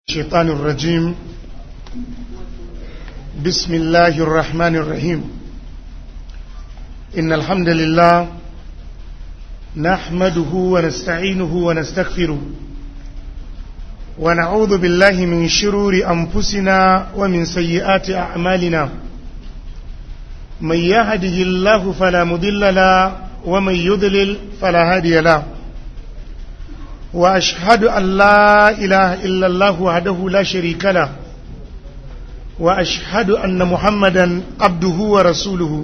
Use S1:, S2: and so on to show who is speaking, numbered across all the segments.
S1: الشيطان الرجيم بسم الله الرحمن الرحيم إن الحمد لله نحمده ونستعينه ونستغفره ونعوذ بالله من شرور أنفسنا ومن سيئات أعمالنا من يهده الله فلا مضل له ومن يضلل فلا هادي له واشهد ان لا اله الا الله وحده لا شريك له واشهد ان محمدا عبده ورسوله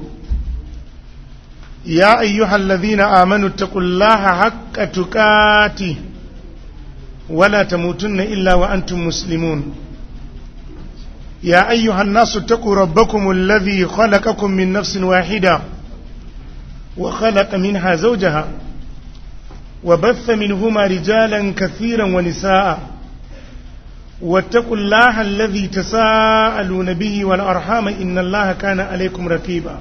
S1: يا ايها الذين امنوا اتقوا الله حق تقاته ولا تموتن الا وانتم مسلمون يا ايها الناس اتقوا ربكم الذي خلقكم من نفس واحده وخلق منها زوجها وبث منهما رجالا كثيرا ونساء واتقوا الله الذي تساءلون به والأرحام إن الله كان عليكم رقيبا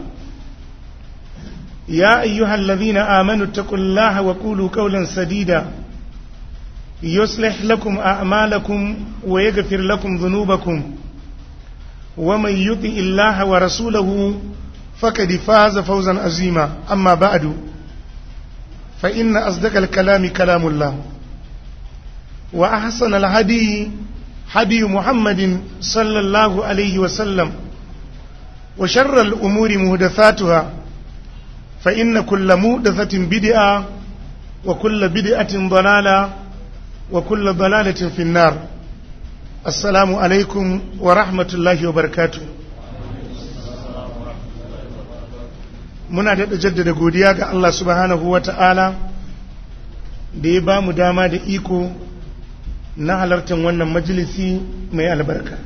S1: يا أيها الذين آمنوا اتقوا الله وقولوا قولا سديدا يصلح لكم أعمالكم ويغفر لكم ذنوبكم ومن يطع الله ورسوله فقد فاز فوزا عظيما أما بعد فإن أصدق الكلام كلام الله وأحسن الهدي هدي محمد صلى الله عليه وسلم وشر الأمور مهدثاتها فإن كل مهدثة بدعة وكل بدعة ضلالة وكل ضلالة في النار السلام عليكم ورحمة الله وبركاته muna daɗa jaddada godiya ga Allah subhanahu wa ta'ala da ya ba mu dama da iko na halartar wannan majalisi mai albarka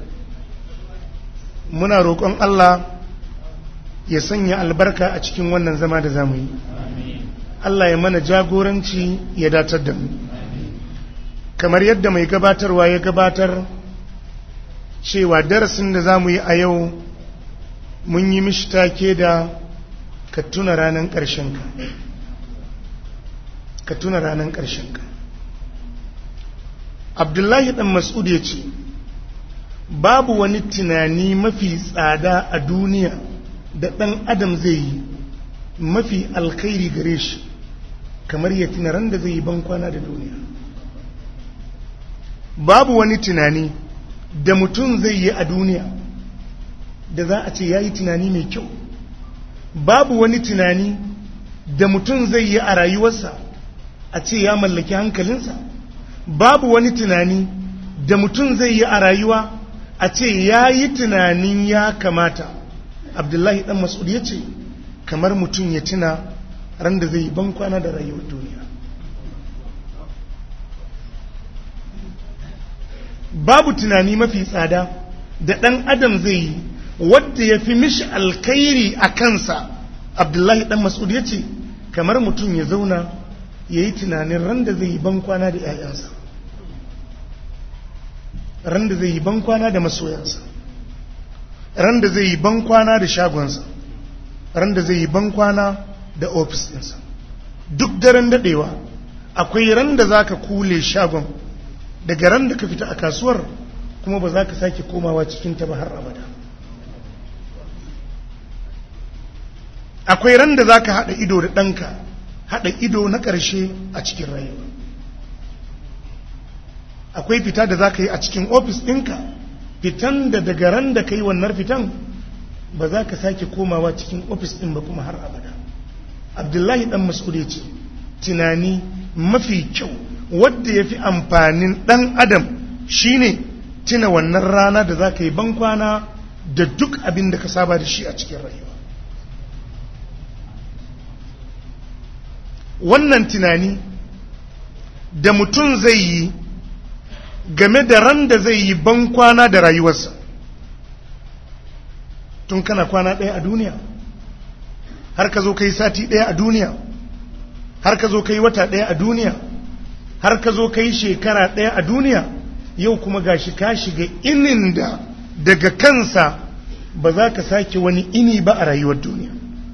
S1: muna roƙon Allah ya sanya albarka a cikin wannan zama da zamu yi Allah ya mana jagoranci ya datar da mu kamar yadda mai gabatarwa ya gabatar cewa darasin da zamu yi a yau mun yi mishi take da ka tuna ranar ƙarshenka ka tuna ranar ƙarshenka abdullahi ɗan mas'ud ya ce babu wani tunani mafi tsada a duniya da ɗan adam zai yi mafi alkhairi gare shi kamar ya tuna ran da zai yi bankwana da duniya babu wani tunani da mutum zai yi a duniya da za a ce ya yi tunani mai kyau babu wani tunani da mutum zai yi a rayuwarsa a ce ya mallaki hankalinsa babu wani tunani da mutum zai yi a rayuwa a ce ya yi tunanin ya kamata abdullahi dan mas'ud ya ce kamar mutum ya tuna ran da zai yi bankwana da rayuwar duniya babu tunani mafi tsada da ɗan adam zai yi wadda ya fi mishi alkairi a kansa abdullahi dan mas'ud ya ce kamar mutum ya zauna ya yi tunanin ran da zai yi bankwana da 'ya'yansa ran da zai yi bankwana da masoyansa ran da zai yi bankwana da shagonsa ran da zai yi bankwana da ofis ɗinsa duk daren daɗewa akwai ran da za ka kule shagon daga ran da ka fita a kasuwar kuma ba za ka sake komawa cikinta ba har abada akwai ran da za ka haɗa ido da ɗanka haɗa ido na ƙarshe a cikin rayuwa akwai fita da za ka yi a cikin ofis ɗinka fitan da daga ran da ka yi wannan fitan ba za ka sake komawa cikin ofis ɗin ba kuma har abada abdullahi ɗan mas'ud ce tunani mafi kyau wadda ya fi amfanin ɗan adam shine tuna wannan rana da za ka yi bankwana da duk abin da ka saba da shi a cikin rayuwa wannan tunani da mutum zai yi game da ran da zai yi ban kwana da rayuwarsa tun kana kwana ɗaya a duniya har ka zo ka yi sati ɗaya a duniya har ka zo ka yi wata ɗaya a duniya har ka zo ka yi shekara ɗaya a duniya yau kuma gashi ka shiga inin da daga kansa ba za ka sake wani ini ba a rayuwar duniya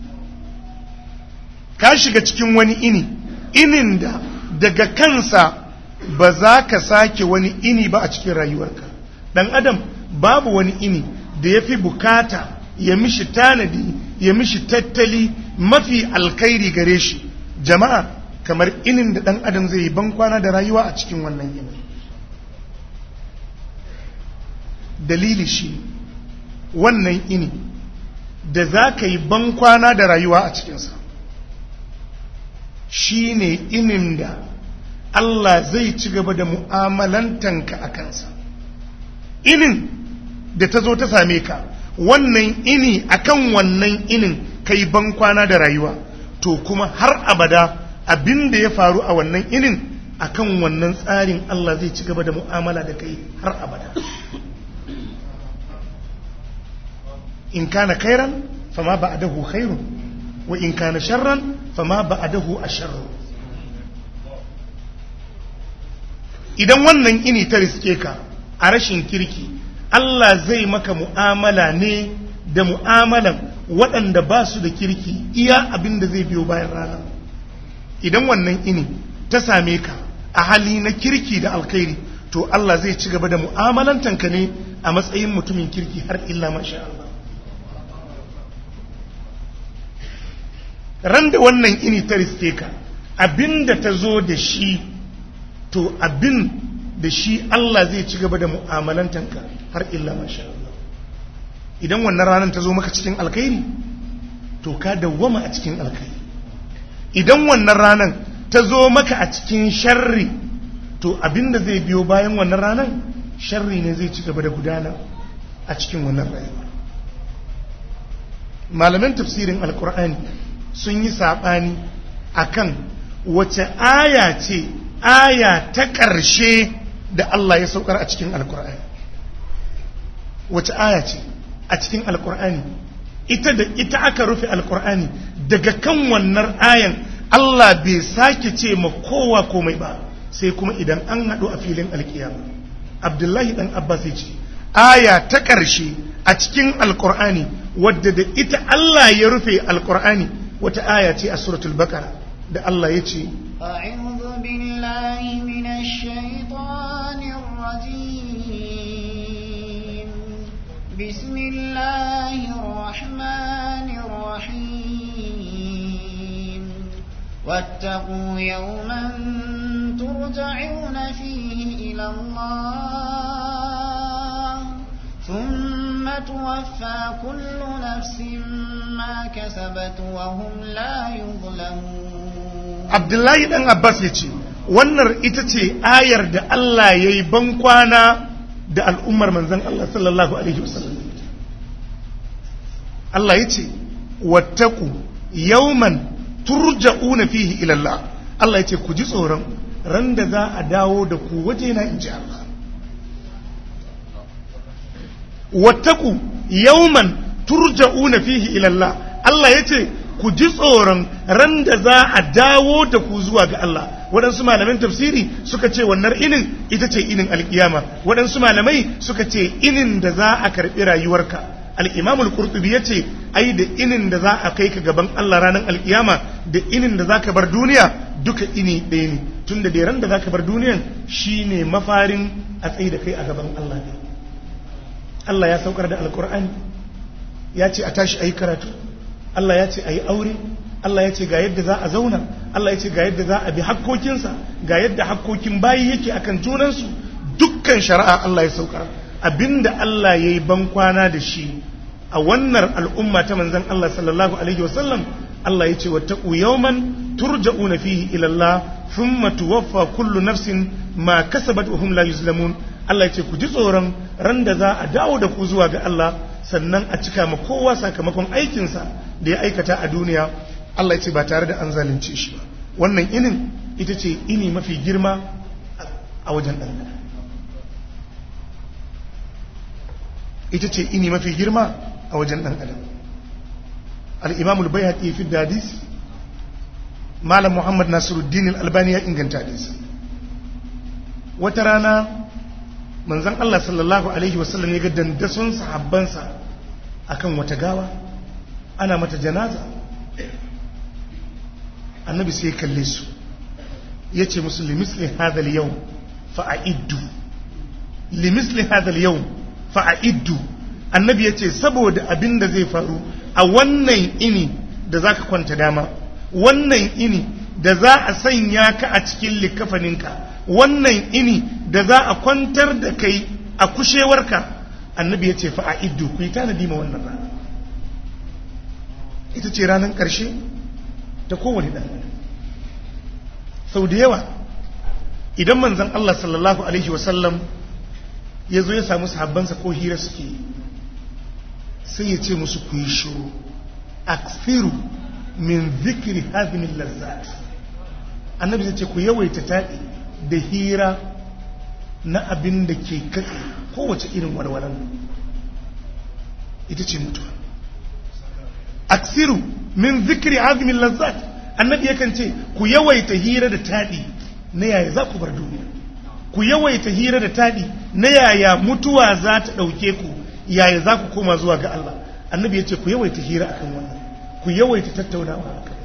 S1: ka shiga cikin wani ini inin da daga kansa ba za ka sake wani ini ba a cikin rayuwarka dan adam babu wani ini da ya fi bukata ya mishi tanadi ya mishi tattali mafi alkhairi gare shi jama'a kamar inin da dan adam zai yi bankwana da rayuwa a cikin wannan yini dalili shi wannan ini da za ka yi bankwana da rayuwa a cikinsa shi ne inin da Allah zai ci gaba da mu'amalantanka a kansa inin da ta zo ta same ka wannan ini akan wannan inin ka yi bankwana da rayuwa to kuma har abada abin da ya faru a wannan inin akan wannan tsarin Allah zai ci gaba da mu'amala da kai har abada in kana khairan fama ba'dahu khairun wa in kana sharran fama ba'dahu asharru idan wannan ini ta riske ka a rashin kirki Allah zai maka mu'amala ne da mu'amalan waɗanda ba su da kirki iya abin da zai biyo bayan rana idan wannan ini ta same ka a hali na kirki da alkhairi to Allah zai ci gaba da mu'amalantanka ne a matsayin mutumin kirki har illa masha Allah ran da wannan ini ta riske ka abinda ta zo da shi to abin da shi Allah zai ci gaba da mu'amalantanka har illa masha Allah idan wannan ranar ta zo maka cikin alkhairi to ka dawwama a cikin alkhairi idan wannan ranar ta zo maka a cikin sharri to abin da zai biyo bayan wannan ranar sharri ne zai ci gaba da gudana a cikin wannan rayuwa malaman tafsirin alkur'ani sun yi saɓani a kan wace aya ce aya ta ƙarshe da Allah ya saukar a cikin alkur'ani wace aya ce a cikin alkur'ani ita da ita aka rufe alkur'ani daga kan wannan ayan Allah bai sake ce ma kowa komai ba sai kuma idan an haɗu a filin alkiyama abdullahi ɗan abbas ya ce aya ta ƙarshe a cikin alkur'ani wadda da ita Allah ya rufe alkur'ani wata aya ce a suratul baqara da Allah ya ce
S2: أعوذ بالله من الشيطان الرجيم بسم الله الرحمن الرحيم واتقوا يوما ترجعون فيه إلى الله ثم توفى كل نفس ما كسبت وهم لا يظلمون
S1: abdullahi dan abbas ya ce wannan ita ce ayar da Allah ya yi bankwana da al'ummar manzan Allah sallallahu alaihi wasallam Allah ya ce wattaku yauman turja'una fihi ilallah Allah ya ce ku ji tsoron ran da za a dawo da ku waje na in ji Allah wattaku yauman turja'una fihi ilallah Allah ya ce ku ji tsoron ran da za a dawo da ku zuwa ga Allah waɗansu malaman tafsiri suka ce wannan inin ita ce inin alkiyama waɗansu malamai suka ce inin da za a karɓi rayuwarka al-imam al-qurtubi yace ai da inin da za a kai ka gaban Allah ranar alkiyama da inin da zaka bar duniya duka ini ɗaya ne tunda da ran da zaka bar duniyan shine mafarin a tsaye da kai a gaban Allah ne Allah ya saukar da alkur'ani ya ce a tashi ayi karatu Allah ya ce a yi aure Allah ya ce ga yadda za a zauna Allah ya ce ga yadda za a bi hakkokinsa ga yadda hakkokin bayi yake akan junansu dukkan shari'a Allah ya saukar abinda Allah ya yi bankwana da shi a wannan al'umma ta manzan Allah sallallahu alaihi wasallam Allah ya ce wattaqu yawman turja'una fihi ila Allah thumma tuwaffa kullu nafsin ma kasabat wa hum la yuzlamun Allah ya ce ku ji tsoron ran da za a dawo da ku zuwa ga Allah sannan a cika ma kowa sakamakon aikinsa da ya aikata a duniya Allah ya ce ba tare da an zalunce shi ba wannan inin ita ce ini mafi girma a wajen ɗan adam ita ce ini mafi girma a wajen ɗan adam al-imam al-bayhaqi fi hadis malam muhammad nasiruddin al-albani ya inganta hadisi wata rana manzon Allah sallallahu alaihi wasallam ya ga dandason sahabbansa akan wata gawa ana mata janaza annabi sai ya kalle su ya ce musu limisli hadal yau fa'a'iddu limisli hadal yau fa'a'iddu annabi ya ce saboda abin da zai faru a wannan ini da za ka kwanta dama wannan ini da za a sanya ka a cikin likafaninka wannan ini da za a kwantar da kai a kushewarka annabi ya ce fa'a'iddu ku yi tanadi ma wannan rana ita ce ranar ƙarshe ta kowane ɗan sau da yawa idan manzan Allah sallallahu Alaihi wasallam ya zo ya samu sahabbansa ko hira suke sai ya ce musu ku yi shuru aksiru min zikiri hazinin lazzat annabi zai ce ku yawaita taɗi da hira na abin da ke katse kowace irin walwalan ita ce mutuwa aksiru min zikiri hazinin lazzat annabi yakan ce ku yawaita hira da taɗi na yaya za ku bar duniya ku yawaita hira da taɗi na yaya mutuwa za ta ɗauke ku yaya za ku koma zuwa ga Allah annabi ya ce ku yawaita hira akan wannan ku yawaita tattaunawa akan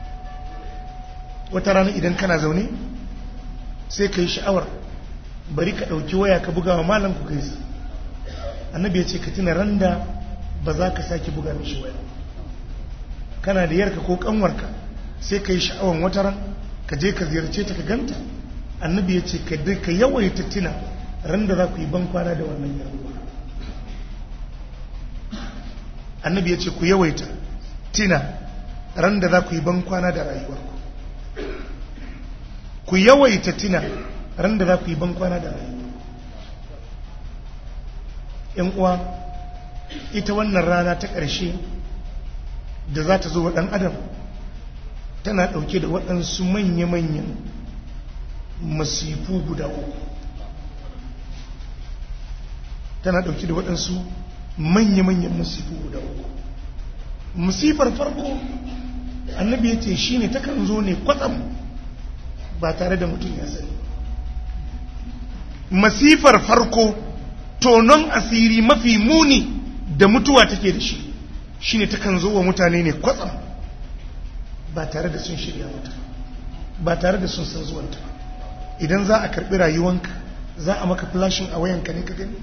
S1: wata rana idan kana zaune sai ka yi sha'awar bari ka ɗauki waya ka buga wa malam ku gaisa annabi ya ce ka tuna randa ba za ka sake buga mishi waya kana da yarka ko kanwarka sai ka yi sha'awar wata ran ka je ka ziyarce ta ka ganta annabi ya ce ka yawaita tuna ran da za ku yi ban kwana da wannan yaruwa annabi ya ce ku yawaita tina ran da za ku yi ban kwana da rayuwarku ku yawaita tina ran da za ku yi ban kwana da rayuwarku ‘yan uwa ita wannan rana ta ƙarshe da za ta zo wa ɗan adam tana ɗauke da waɗansu manya-manyan masifu guda uku tana ɗauke da waɗansu manya-manyan masifu guda uku musifar farko annabi ya ce shi ne takan zo ne kwatsam ba tare da mutum ya sani masifar farko tonon asiri mafi muni da mutuwa take da shi shi ne takan zo wa mutane ne kwatsam ba tare da sun shirya mata ba tare da sun san zuwanta idan za a karbi rayuwanka za a maka flashin a wayanka ne ka gani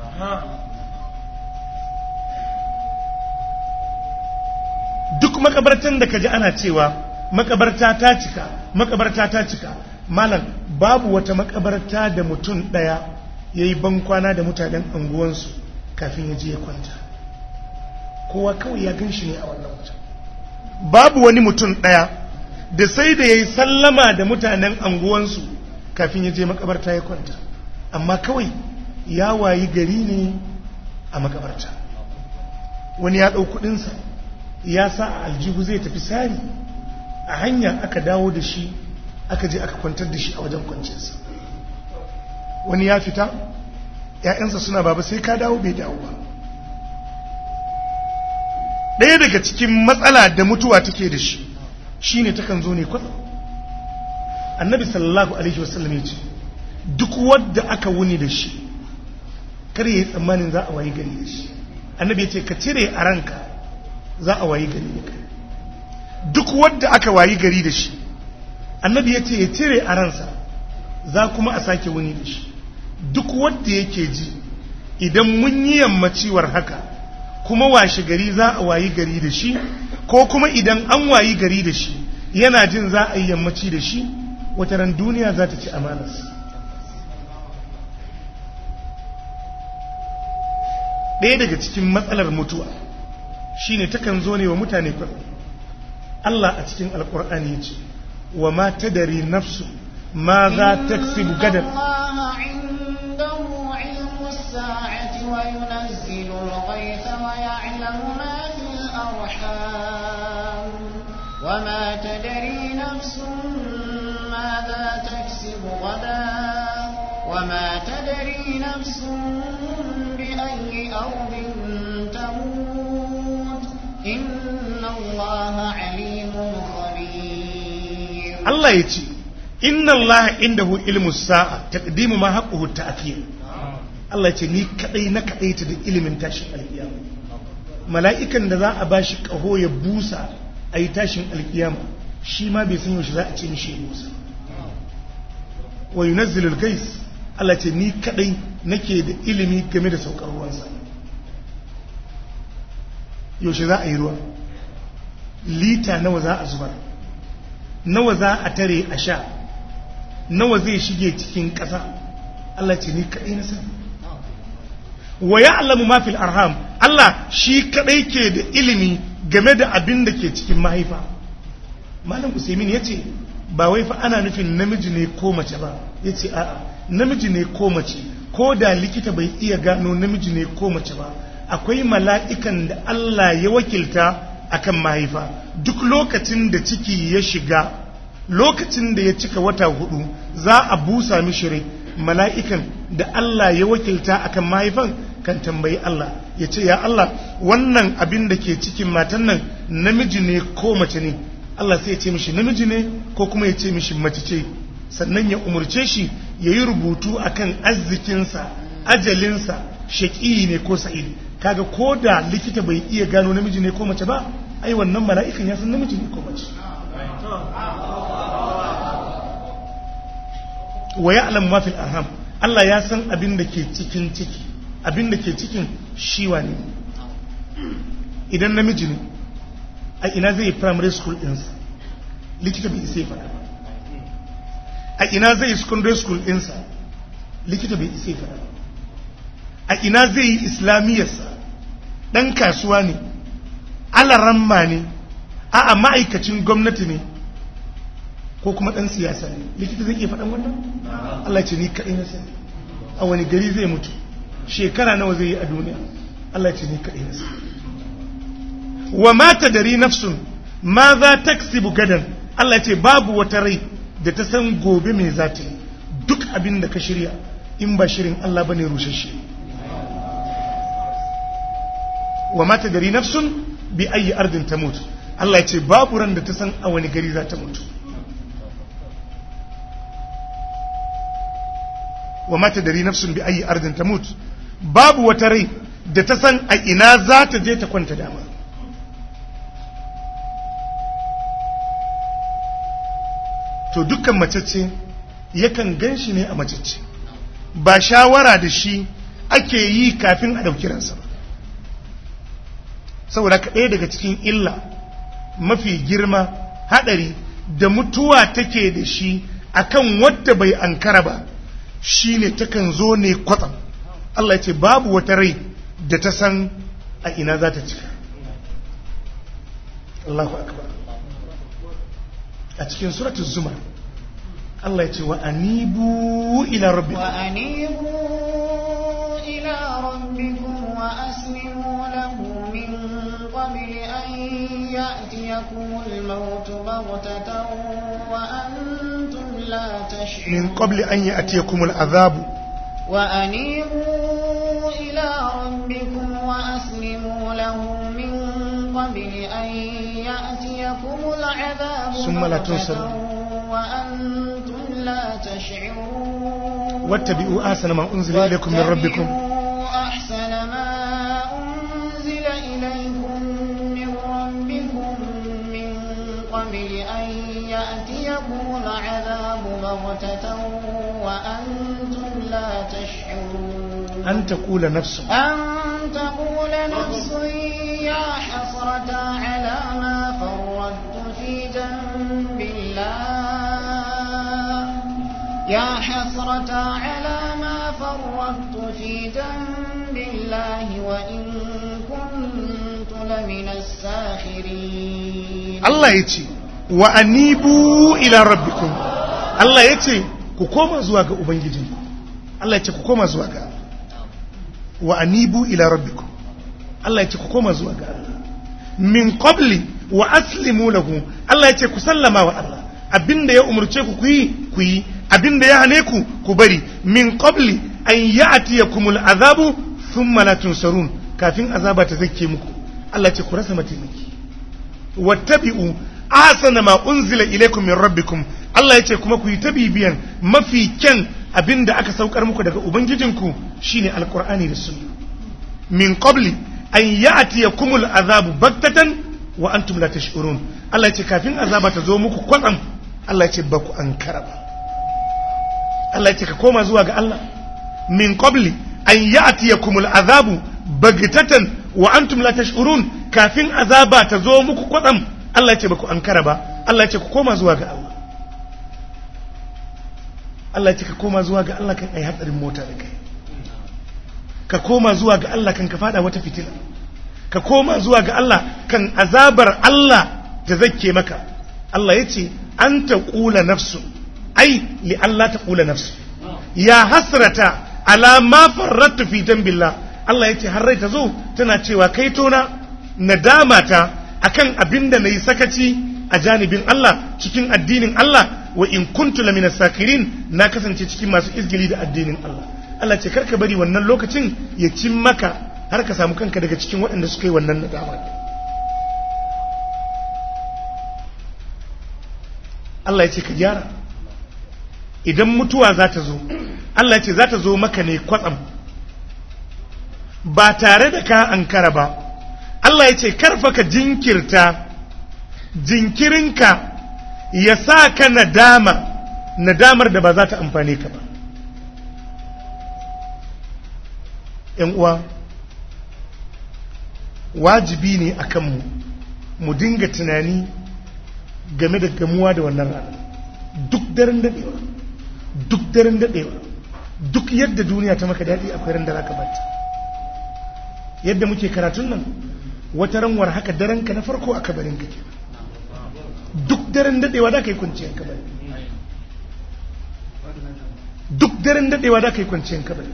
S1: duk makabartan da ka ji ana cewa makabarta ta cika makabarta ta cika malam babu wata makabarta da mutum daya ya yi bankwana da mutanen anguwansu kafin ya je ya kwanta kowa kawai ya gan shi ne a wannan wajen babu wani mutum ɗaya da sai da ya yi sallama da mutanen anguwansu kafin ya je makabarta ya kwanta amma kawai ya wayi gari ne a makabarta wani ya ɗau kuɗinsa ya sa a aljihu zai tafi sari a hanya aka dawo da shi aka je aka kwantar da shi a wajen kwancinsa wani ya fita ‘ya'yansa suna baba sai ka dawo bai dawo ba ɗaya daga cikin matsala da mutuwa take da shi shi ne takan zo ne kwatsam annabi sallallahu alaihi wasallam ya ce duk wadda aka wuni da shi kar ya yi tsammanin za a wayi gari da shi annabi ya ce ka cire a ranka za a wayi gari da kai duk wadda aka wayi gari da shi annabi ya ce ya cire a ransa za kuma a sake wuni da shi duk wadda yake ji idan mun yi yammaciwar haka kuma washe gari za a wayi gari da shi ko kuma idan an wayi gari da shi yana jin za a yi yammaci da shi wata ran duniya za ta ci amanas ɗaya daga cikin matsalar mutuwa shine takan zo ne wa mutane kwaɗo Allah a cikin alƙur'ani ya ce wa ma tadari nafsu ma za ta gadar
S2: وينزل الغيث ويعلم ما في الأرحام وما تدري نفس ماذا تكسب غدا وما تدري نفس بأي أرض تموت إن الله عليم خبير
S1: الله يتي إن الله عنده علم الساعة تقديم ما حقه التأخير Allah ce ni kadai na kadai ta da ilimin tashin alkiyama mala'ikan da za a bashi kaho ya busa a yi tashin alkiyama shi ma bai san yaushe za a ce mishi ya busa wa yunazzilul gais Allah ce ni kadai nake da ilimi game da saukar ruwansa yaushe za a yi ruwa lita nawa za a zubar nawa za a tare a sha nawa zai shige cikin ƙasa Allah ce ni kaɗai na sani wa ya'lamu ma fil arham Allah shi kaɗai ke da ilimi game da abin da ke cikin mahaifa malam usaimin ya ce ba wai fa ana nufin namiji ne ko mace ba ya ce a'a namiji ne ko mace ko da likita bai iya gano namiji ne ko mace ba akwai mala'ikan da Allah ya wakilta akan mahaifa duk lokacin da ciki ya shiga lokacin da ya cika wata hudu za a busa mishi rai mala'ikan da Allah ya wakilta akan mahaifan kan tambayi Allah ya ce ya Allah wannan abin da ke cikin matan nan namiji ne ko mace ne Allah sai ya ce mishi namiji ne ko kuma ya ce mishi mace ce sannan ya umurce shi ya yi rubutu akan arzikinsa ajalinsa shaƙi ne ko sa'idi kaga ko da likita bai iya gano namiji ne ko mace ba ai wannan mala'ikan ya san namiji ne ko mace wa ya'lam ma fil arham Allah ya san abin da ke cikin ciki abin da ke cikin shiwa ne idan namiji ne a ina zai yi primary school ɗinsa likita bai isa ya faɗa ba a ina zai yi secondary school ɗinsa likita bai isa ya faɗa ba a ina zai yi islamiyyarsa ɗan kasuwa ne alaramma ne a ma'aikacin gwamnati ne ko kuma ɗan siyasa ne likita zai iya faɗan wannan Allah ce ni kaɗai na sani a wani gari zai mutu shekara nawa zai yi a duniya Allah ce ni kaɗai na sani wa mata dari nafsun ma za ta gadan Allah ce babu wata rai da ta san gobe mai za ta yi duk abin da ka shirya in ba shirin Allah bane rushashe wa mata dari nafsun bi ayi ardin ta mutu Allah ya ce babu ran da ta san a wani gari za ta mutu wa mata dari nafsun bi ayi ardin ta mutu babu wata rai da ta san a ina za ta je ta kwanta dama to dukkan macece yakan gan shi ne a macece ba shawara da shi ake yi kafin a ɗauki ransa ba saboda ka ɗaya daga cikin illa mafi girma haɗari da mutuwa take da shi akan wadda bai ankara ba shine takan zo ne kwatsam Allah ya ce babu wata rai da ta san a ina za ta cika Allahu akbar a cikin suratul zumar Allah ya ce wa anibu ila rabbikum
S2: wa anibu ila rabbikum wa aslimu lahu min qabli an ya'tiyakum al-maut baghtatan wa antum la tash'urun
S1: min qabli an ya'tiyakum al-adhab
S2: wa anibu ila rabbikum wa aslimu lahu min qabli an ya'tiyakum al-'adhab
S1: ثم لا تنصرون
S2: وأنتم لا تشعرون
S1: واتبعوا أحسن ما أنزل إليكم من ربكم
S2: واتبعوا أحسن ما أنزل إليكم من ربكم من قبل أن يأتيكم العذاب بغتة وأنتم لا تشعرون
S1: أن تقول نفس
S2: أن تقول نفس يا حسرة على ما فرطت في جنب الله يا حسرة على ما فرطت في جنب الله وإن كنت لمن الساخرين
S1: Allah ya ce wa anibu ila rabbikum Allah ya ce ku koma zuwa ga ubangijinku Allah ya ce ku koma zuwa ga wa anibu ila rabbikum Allah ya ce ku koma zuwa ga Allah min qabli wa aslimu lahu Allah ya ce ku sallama wa Allah abinda ya umurce ku ku yi ku yi abinda ya hane ku ku bari min qabli an ya'tiyakumul azabu thumma la tunsarun kafin azaba ta zake muku Allah ya ce ku rasa mataimaki wattabi'u ahsana ma unzila ilaykum min rabbikum Allah yace kuma ku yi ta bibiyan mafi kyan abinda aka saukar muku daga ubangijinku shine alqur'ani da sunna min qabli an ya'tiyakumul azabu baktatan wa antum la tash'urun Allah yace kafin azaba ta zo muku kwatsam Allah yace ba ku ankara ba Allah yace ka koma zuwa ga Allah min qabli an ya'tiyakumul azabu bagtatan wa antum la tash'urun kafin azaba ta zo muku kwatsam Allah ya ce baku ankara ba Allah ya ce ku koma zuwa ga Allah Allah ya ce ka koma zuwa ga Allah kan ai hatsarin mota da kai ka koma zuwa ga Allah kan ka fada wata fitila ka koma zuwa ga Allah kan azabar Allah ta zakke maka Allah ya ce an ta ƙula nafsu ai li Allah ta ƙula nafsu ya hasrata ala ma farrattu fi dambillah Allah ya ce har rai ta zo tana cewa kai tona nadama ta akan abin da nayi sakaci a janibin Allah cikin addinin Allah wa in kuntu lamina sakirin na kasance cikin masu izgili da addinin Allah Allah ce karka bari wannan lokacin ya cin maka har ka samu kanka daga cikin waɗanda suka yi wannan nadama Allah ya ce ka gyara idan mutuwa za ta zo Allah ya ce za ta zo maka ne kwatsam ba tare da ka ankara ba Allah ya ce karfa ka jinkirta jinkirinka ya sa ka nadama nadamar da ba za ta amfane ka ba ‘yan uwa wajibi ne a kanmu mu dinga tunani game da gamuwa da wannan rana duk daren daɗewa duk daren daɗewa duk yadda duniya ta maka daɗi akwai ran da za ka bata yadda muke karatun nan wata ranwar haka daren ka na farko a kabarin ka ke duk daren daɗewa da ka yi kwanciyar kabari duk daren daɗewa da ka yi kwanciyar kabari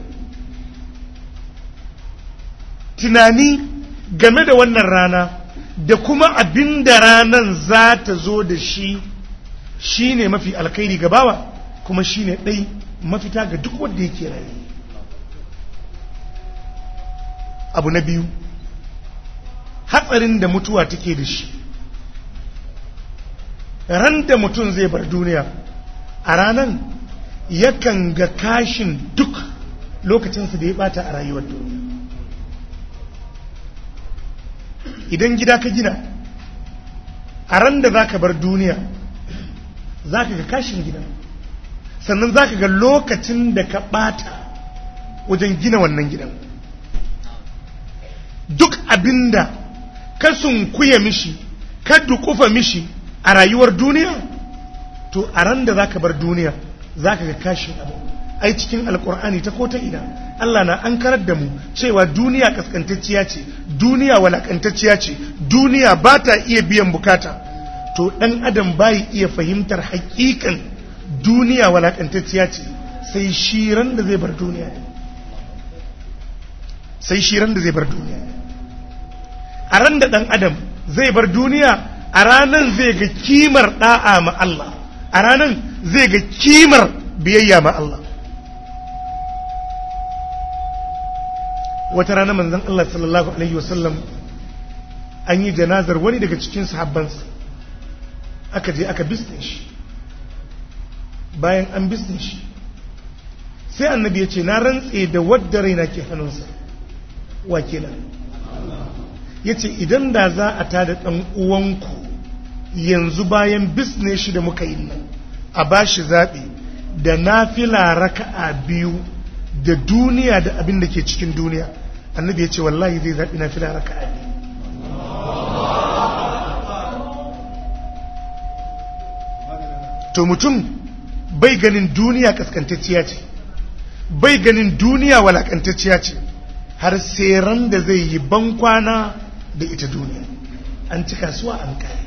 S1: tunani game da wannan rana da kuma abin da ranan za ta zo da shi shi ne mafi alkhairi gabawa kuma shi ne ɗai mafita ga duk wanda yake rayu abu na biyu hatsarin da mutuwa take da shi ran da mutum zai bar duniya a ranan yakan ga kashin duk lokacinsa da ya bata a rayuwar duniya idan gida ka gina a ran da za ka bar duniya za ka ga kashin gida sannan za ka ga lokacin da ka ɓata wajen gina wannan gidan duk abinda ka sunkuya mishi ka dukufa mishi a rayuwar duniya to a ran da za ka bar duniya za ka ga kashin abu ai cikin alkur'ani ta kota ina Allah na an karar da mu cewa duniya kaskantacciya ce duniya walakantacciya ce duniya ba ta iya biyan bukata to dan adam bai iya fahimtar hakikan duniya walakantacciya ce sai shiran da zai bar duniya sai shiran da zai bar duniya a ran da dan adam zai bar duniya a ranan zai ga kimar da'a ma Allah a ranan zai ga kimar biyayya ma Allah wata rana manzon Allah sallallahu alaihi wasallam an yi janazar wani daga cikin sahabbansa aka je aka bisne shi bayan an bisne shi sai annabi ya ce na rantse da wadda raina ke hannunsa wa kenan ya ce idan da za a tada ɗan uwanku yanzu bayan bisne shi da muka yi nan a ba shi zaɓe da nafila raka'a biyu da duniya da abin da ke cikin duniya annabi ya ce wallahi zai zaɓi nafila raka'a biyu to mutum bai ganin duniya kaskantacciya ce bai ganin duniya walakantacciya ce har sai ran da zai yi bankwana da ita duniya an ci kasuwa an kare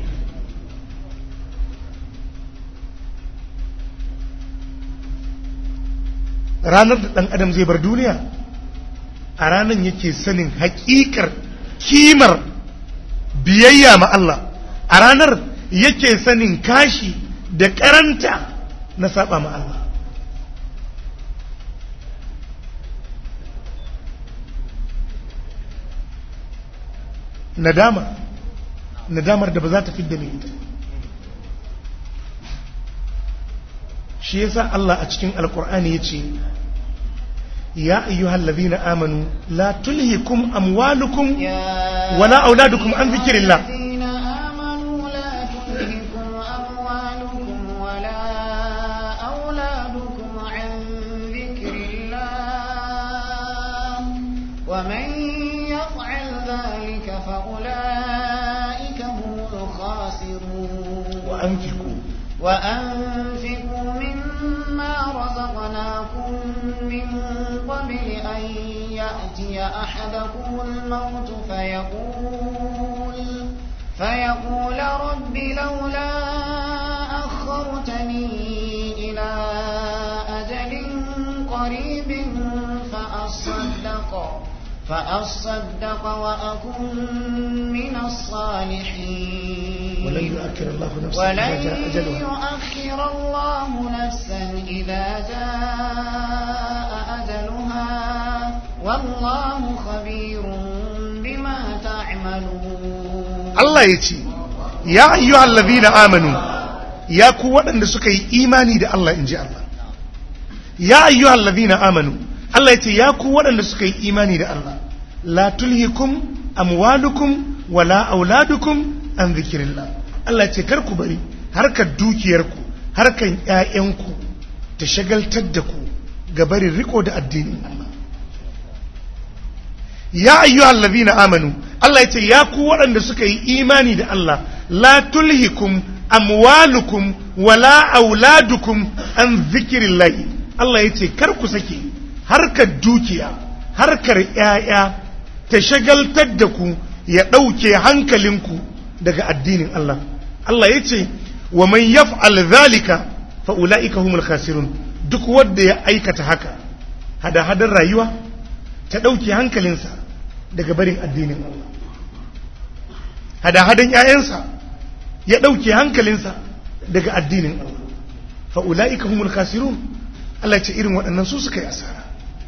S1: ranar da ɗan adam zai bar duniya a ranar yake sanin haƙiƙar kimar biyayya ma Allah a ranar yake sanin kashi da karanta na saba ma Allah nadama nadamar da ba za ta fidda mai ita shi yasa Allah a cikin alkur'ani ya ce ya ayyuhal ladhina amanu la tulhikum amwalukum wala auladukum an zikrillah
S2: أولادكم عن ذكر الله ومن يفعل ذلك فأولئك هم الخاسرون
S1: وأنفقوا
S2: وأنفقوا مما رزقناكم من قبل أن يأتي أحدكم الموت فيقول فيقول رب لولا أخرتني إلى أجل قريب فأصدق فأصدق وأكن من الصالحين
S1: ولن يؤخر الله نفسا
S2: ولن
S1: إذا جاء أجلها
S2: يؤخر الله نفسا إذا جاء أجلها والله خبير بما تعملون
S1: Allah ya ce ya ayyuhal ladhina amanu ya ku waɗanda suka yi imani da Allah in ji Allah ya ayyuhal ladhina amanu Allah ya ce ya ku waɗanda suka yi imani da Allah la tulhikum amwalukum wala auladukum an zikrillah Allah ya ce kar ku bari harkar dukiyarku harkar ƴaƴanku ta shagaltar da ku ga barin riko da addinin Allah ya ayyuhal ladhina amanu Allah yace ya ku waɗanda suka yi imani da Allah la tulhikum amwalukum wala auladukum an zikrillah Allah yace kar ku sake harkar dukiya harkar ƴaƴa ta shagaltar da ku ya ɗauke hankalinku daga addinin Allah Allah yace wa man yaf'al dhalika fa ulaika humul khasirun duk wanda ya aikata haka hada hadar rayuwa ta ɗauke hankalinsa daga barin addinin Allah hada-hadan ‘ya'yansa ya ɗauke hankalinsa daga addinin Allah fa'ula'ika humul khasirun Allah ce irin waɗannan su suka yi asara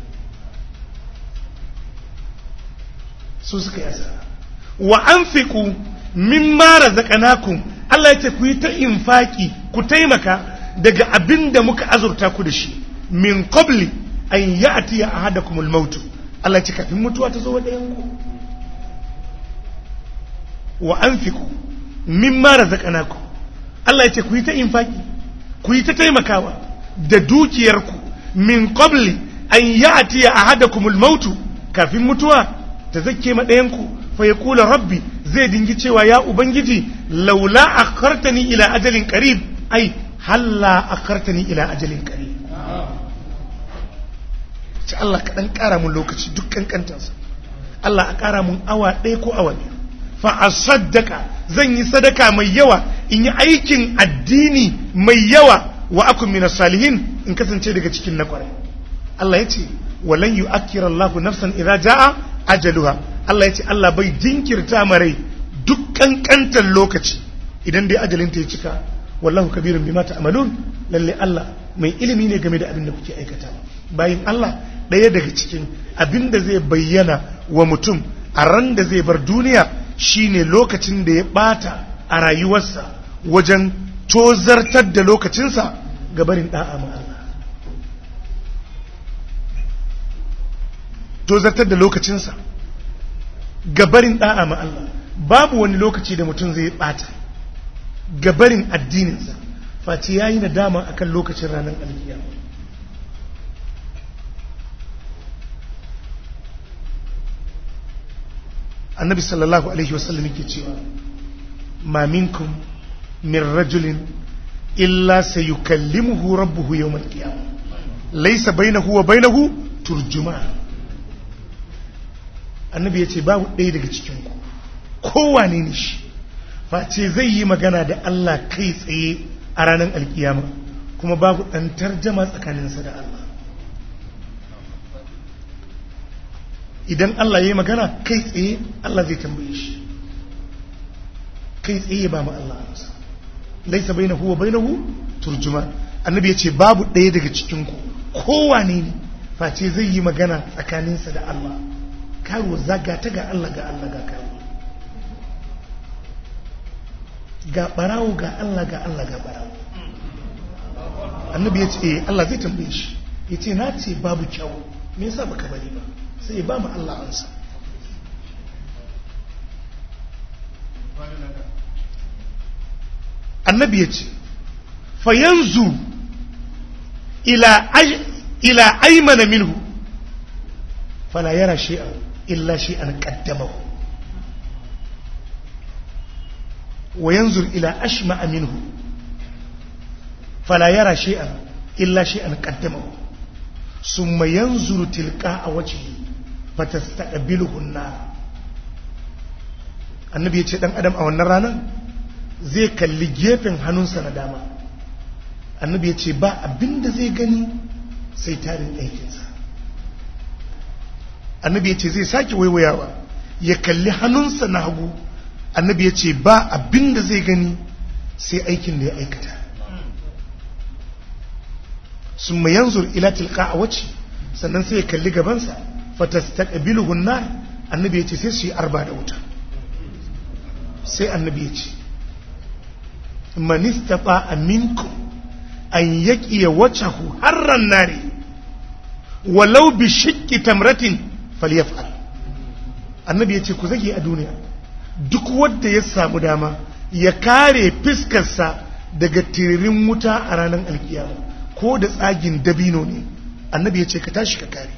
S1: su suka yi asara wa an fiku min mara zaƙanakun Allah ce ku yi ta infaki ku taimaka daga abin da muka azurta ku da shi min qabli an yi a tiya a hada kumul mautu Allah ce kafin mutuwa ta zo wa ɗayanku wa an fiku min mara zaƙanaku Allah ya ce ku yi ta infaki ku yi ta taimakawa da dukiyarku min qabli an yi a tiya a hada kumul mautu kafin mutuwa ta zake ma ɗayanku fa ya kula rabbi zai dingi cewa ya ubangiji laula akhartani ila ajalin qarib ai halla akhartani ila ajalin qarib ce Allah ka dan ƙara mun lokaci duk kankantansa Allah a ƙara mun awa ɗaya ko awa biyu fa a saddaka zan yi sadaka mai yawa in yi aikin addini mai yawa wa akun min salihin in kasance daga cikin na kwarai Allah ya ce walan yu'akkira Allahu nafsan idza jaa ajaluha Allah ya ce Allah bai jinkirta marai duk kankantar lokaci idan dai ajalinta ya cika wallahu kabirun bima ta'malun lalle Allah mai ilimi ne game da abin da kuke aikatawa bayin Allah ɗaya daga cikin abin da zai bayyana wa mutum a ran da zai bar duniya shine lokacin da ya ɓata a rayuwarsa wajen tozartar da lokacinsa ga barin ɗa'a ma Allah tozartar da lokacinsa ga barin ɗa'a ma Allah babu wani lokaci da mutum zai ɓata ga barin addininsa face ya yi nadama akan lokacin ranar alkiyama annabi sallallahu alaihi wasallam yake cewa ma minkum min rajulin illa sayukallimuhu rabbuhu yawm al-qiyamah laysa bainahu wa bainahu turjuman annabi yace babu ɗaya daga cikin ku kowane ne shi face zai yi magana da Allah kai tsaye a ranar alkiyama kuma babu ɗan tarjama tsakaninsa da Allah idan Allah ya yi magana kai tsaye Allah zai tambaye shi kai tsaye ba mu Allah amsa laisa bai na huwa bai na hu turjuma annabi ya ce babu ɗaya daga cikinku kowane ne face zai yi magana tsakaninsa da Allah karuwa zaga ta ga Allah ga Allah ga karuwa ga barawo ga Allah ga Allah ga barawo annabi ya ce Allah zai tambaye shi ya ce na ce babu kyau me yasa baka bari ba sai ya ba mu Allah ansa annabi ya ce fa yanzu ila ila aymana minhu fala yara shay'a illa shi an qaddamahu wa yanzur ila ashma minhu fala yara shay'an illa shay'an qaddamahu summa yanzuru tilqa wajhi fatastaqbiluhu an-nar annabi ya ce dan adam a wannan ranar zai kalli gefen hannunsa na dama annabi ya ce ba abinda zai gani sai tarin aikinsa annabi ya ce zai sake waiwayawa ya kalli hannunsa na hagu annabi ya ce ba abinda zai gani sai aikin da ya aikata sun mai yanzu ila tilka a wace sannan sai ya kalli gabansa fatastaqbiluhu nar annabi ya ce sai su yi arba da wuta sai annabi ya ce man istata minkum an yaqiya wajhahu harran nari walau bi shiqqi tamratin falyaf'al annabi ya ce ku zage a duniya duk wanda ya samu dama ya kare fiskarsa daga tiririn wuta a ranar alkiyama ko da tsagin dabino ne annabi ya ce ka tashi ka kare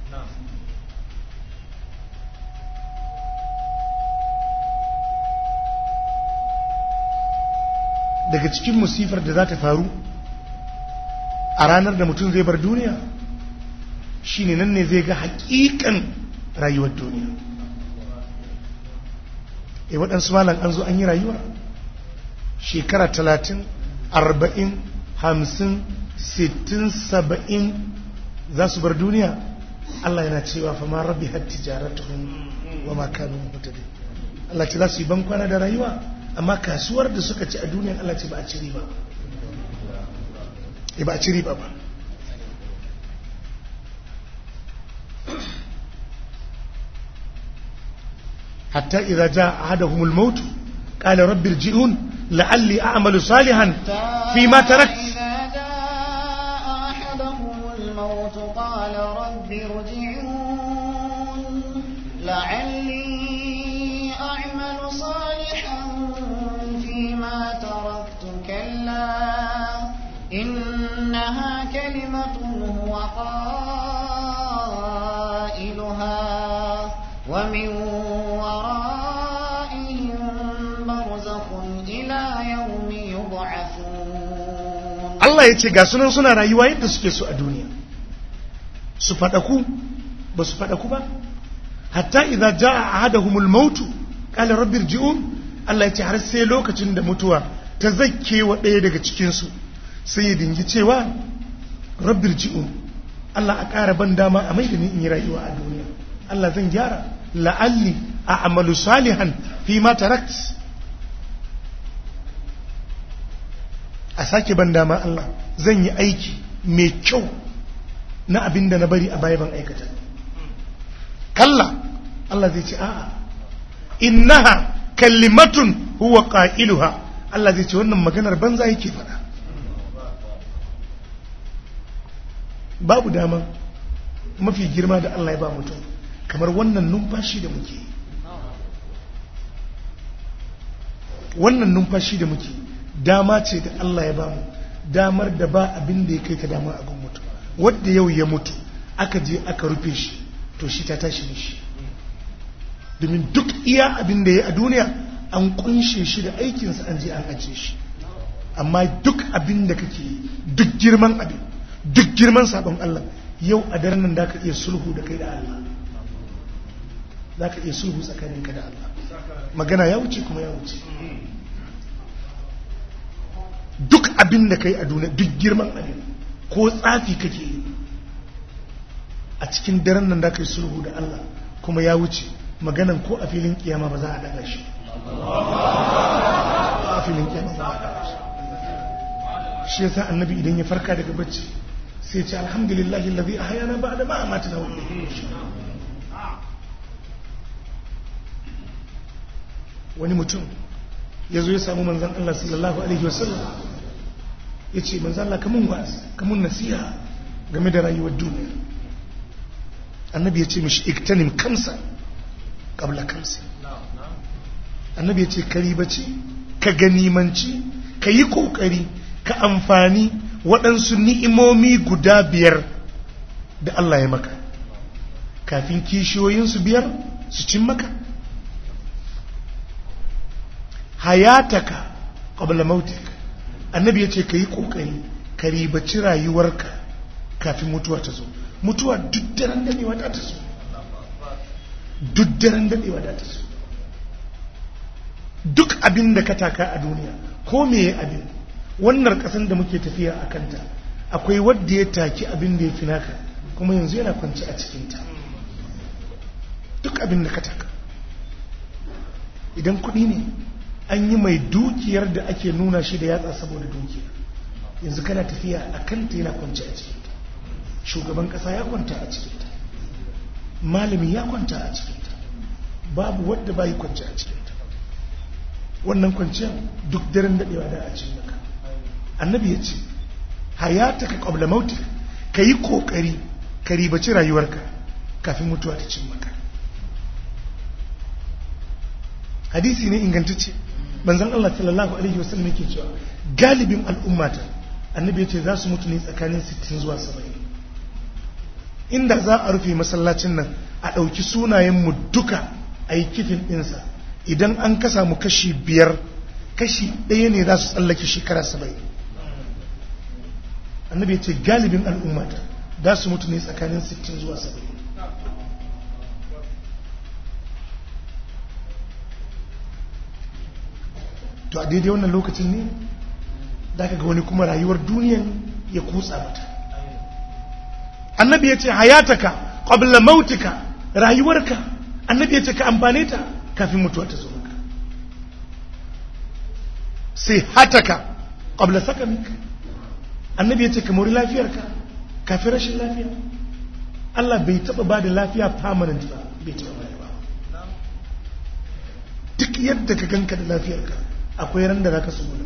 S1: daga cikin musifar da za ta faru a ranar da mutum zai bar duniya shine nan ne zai ga hakikan rayuwar duniya e waɗansu malam an zo an yi rayuwa shekara talatin arba'in hamsin sittin saba'in za su bar duniya Allah yana cewa fa ma rabbi har tijaratuhum wa ma kanu mutadin Allah ce za su yi bankwana da rayuwa amma kasuwar da suka ci a duniyan Allah ce ba a ci riba ba a ci riba ba hatta idza jaa ahaduhumul maut qala rabbi irji'un la'alli a'malu salihan fi ma tarakt
S2: إذا جاء أحدهم الموت قال رب ارجعون لعلي أعمل صالحا فيما تركت كلا إنها كلمة هو قائلها ومن ورائهم برزخ إلى يوم يبعثون
S1: Allah ya ce ga sunan suna rayuwa yadda suke so a duniya su faɗaku ba su faɗaku ba hatta idza jaa ahaduhumul maut qala rabbi irji'un Allah ya ce har sai lokacin da mutuwa ta zakke wa ɗaya daga cikin su sai ya dingi cewa rabbi irji'un Allah a ƙara ban dama a mai da ni in yi rayuwa a duniya Allah zan gyara la'alli a'malu salihan fi ma tarakt a sake ban dama Allah zan yi aiki mai kyau na abin da na bari a baya ban aikata kalla Allah zai ce a'a innaha kalimatun huwa qailuha Allah zai ce wannan maganar banza yake faɗa babu dama mafi girma da Allah ya ba mutum kamar wannan numfashi da muke yi. wannan numfashi da muke yi, dama ce da Allah ya ba mu damar da ba abin da ya kai ta dama abin mutu wadda yau ya mutu aka je aka rufe shi to shi ta tashi mishi domin duk iya abin da ya a duniya an kunshe shi da aikinsa an je an ajiye shi amma duk abin da kake yi duk girman abin duk girman sabon Allah yau a daren nan da ka iya sulhu da kai da Allah za ka iya sulhu tsakaninka da Allah magana ya wuce kuma ya wuce duk abin da kai a duniya duk girman abin ko tsafi kake yi a cikin daren nan da kai sulhu da Allah kuma ya wuce maganan ko a filin kiyama ba za a daga shi a filin kiyama ba za a daga shi shi yasa annabi idan ya farka daga bacci sai ya ce alhamdulillahi allazi ahyana ba'da ma amatana wa ilayhi nushur wani mutum ya zo ya samu manzan Allah sallallahu Alaihi wasallam ya ce manzan Allah kamun wa'azi kamun nasiha game da rayuwar duniya annabi ya ce mishi iktanim kamsa kabla kamsa annabi ya ce karibaci ka ganimanci ka yi kokari ka amfani waɗansu ni'imomi guda biyar da Allah ya maka kafin kishiyoyinsu biyar su cin maka hayataka qabla mautik annabi ya ce ka yi ƙoƙari ka ribaci rayuwarka kafin mutuwa ta zo mutuwa duk daren daɗewa da ta zo duk daren daɗewa da ta zo duk abin da ka taka a duniya ko meye abin wannan ƙasan da muke tafiya a kanta akwai wadda ya taki abin da ya fi naka kuma yanzu yana kwanci a cikinta duk abin da ka taka idan kuɗi ne an yi mai dukiyar da ake nuna shi da yatsa saboda dukiya yanzu kana tafiya a kanta yana kwanci a cikinta shugaban ƙasa ya kwanta a cikinta malami ya kwanta a cikinta babu wadda bayi kwanci a cikinta wannan kwanciyar duk daren daɗewa da a cikin maka annabi ya ce hayata ka ƙwabla mauti ka yi ƙoƙari ka ribaci rayuwarka kafin mutuwa ta cin maka hadisi ne ingantacce banzan Allah sallallahu alaihi wasallam yake cewa galibin al'ummata annabi ya ce za su mutu ne tsakanin 60 zuwa 70 inda za a rufe masallacin nan a ɗauki sunayenmu duka a yi kifin ɗinsa idan an kasa mu kashi biyar kashi ɗaya ne za su tsallake shekara 70 annabi ya ce galibin al'ummata za su mutu ne tsakanin 60 zuwa 70 to a daidai wannan lokacin ne da ga wani kuma rayuwar duniyan ya kutsa mata annabi ya ce hayataka qabla mautika rayuwarka annabi ya ce ka amfane ta kafin mutuwa ta zo maka sai hataka qabla sakamika annabi ya ce ka mori lafiyarka kafin rashin lafiya Allah bai taba ba da lafiya permanent ba bai taba ba ba duk yadda ka ganka da lafiyarka akwai ran da za ka suna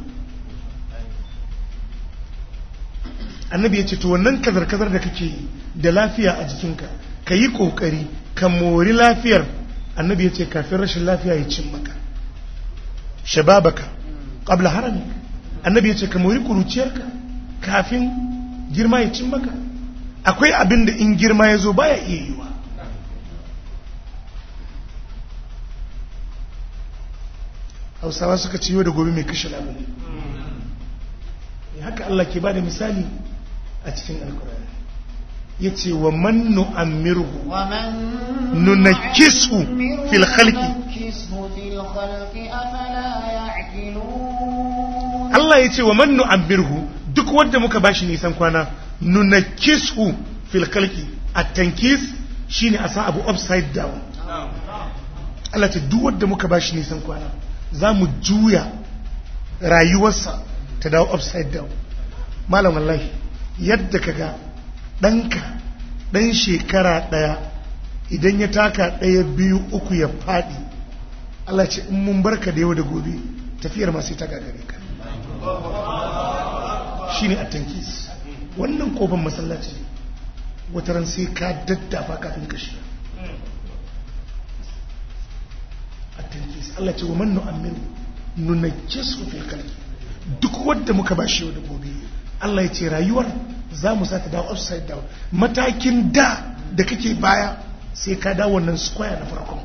S1: annabi ya ce to wannan kazar-kazar da kake da lafiya a jikinka ka yi ƙoƙari ka mori lafiyar annabi ya ce kafin rashin lafiya ya cin maka shababaka ƙabla harami annabi ya ce ka mori ƙuruciyarka kafin girma ya cin maka akwai abin da in girma ya zo baya iya yiwa hausawa suka ciyo da gobe mai kashe labari haka Allah ke ba da misali a cikin alkurari ya ce wa man nu'ammirhu nunakisu fil khalqi Allah ya ce wa man nu'ammirhu duk wanda muka bashi nisan kwana nunakisu fil khalqi at-tankis shine a sa abu upside down Allah ce duk wanda muka bashi nisan kwana za mu juya rayuwarsa ta dawo upside down malam wallahi yadda ka ga ɗanka ɗan shekara ɗaya idan ya taka ɗaya biyu uku ya faɗi Allah ce in mun barka da yau da gobe tafiyar masu ta gagare ka shi ne a tankis wannan kofin masallaci wataran sai ka daddafa kafin ka shiga at-tankis Allah ce wa man nu'ammiru nunajjisu fil khalqi duk wanda muka bashi yau da gobe Allah ya ce rayuwar za mu sa ta dawo upside down matakin da da kake baya sai ka dawo wannan square na farkon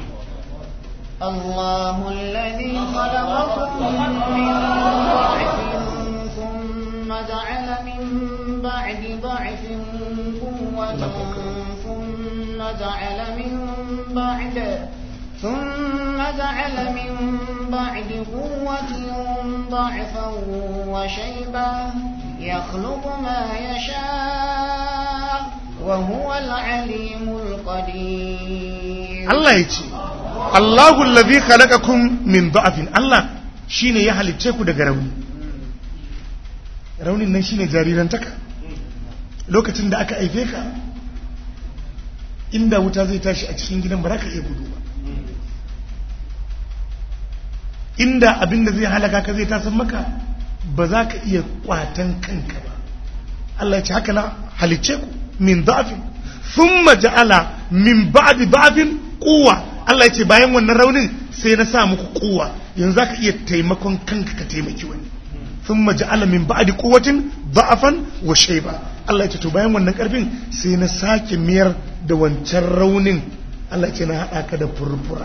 S2: الله الذي خلقكم من ضعف ثم جعل من بعد ضعف قوة ثم جعل من بعد ثم جعل من بعد قوة ضعفا وشيبا يخلق ما يشاء وهو العليم القدير
S1: Allah ya ce Allahu allazi khalaqakum min da'afin Allah shine ya halicce ku daga rauni raunin nan shine jarirantaka lokacin da aka aife ka inda wuta zai tashi a cikin gidan ba za ka iya gudu ba inda abin da zai halaka ka zai tasan maka ba za ka iya kwatan kanka ba Allah ya ce haka na halicce ku min da'afin thumma ja'ala min ba'di da'afin quwwa Allah ya ce bayan wannan raunin sai na sa muku quwwa yanzu za ka iya taimakon kanka ka taimaki wani thumma ja'ala min ba'di quwwatin da'afan wa shayba Allah ya ce to bayan wannan karfin sai na sake miyar da wancan raunin Allah ce na haɗa ka da furfura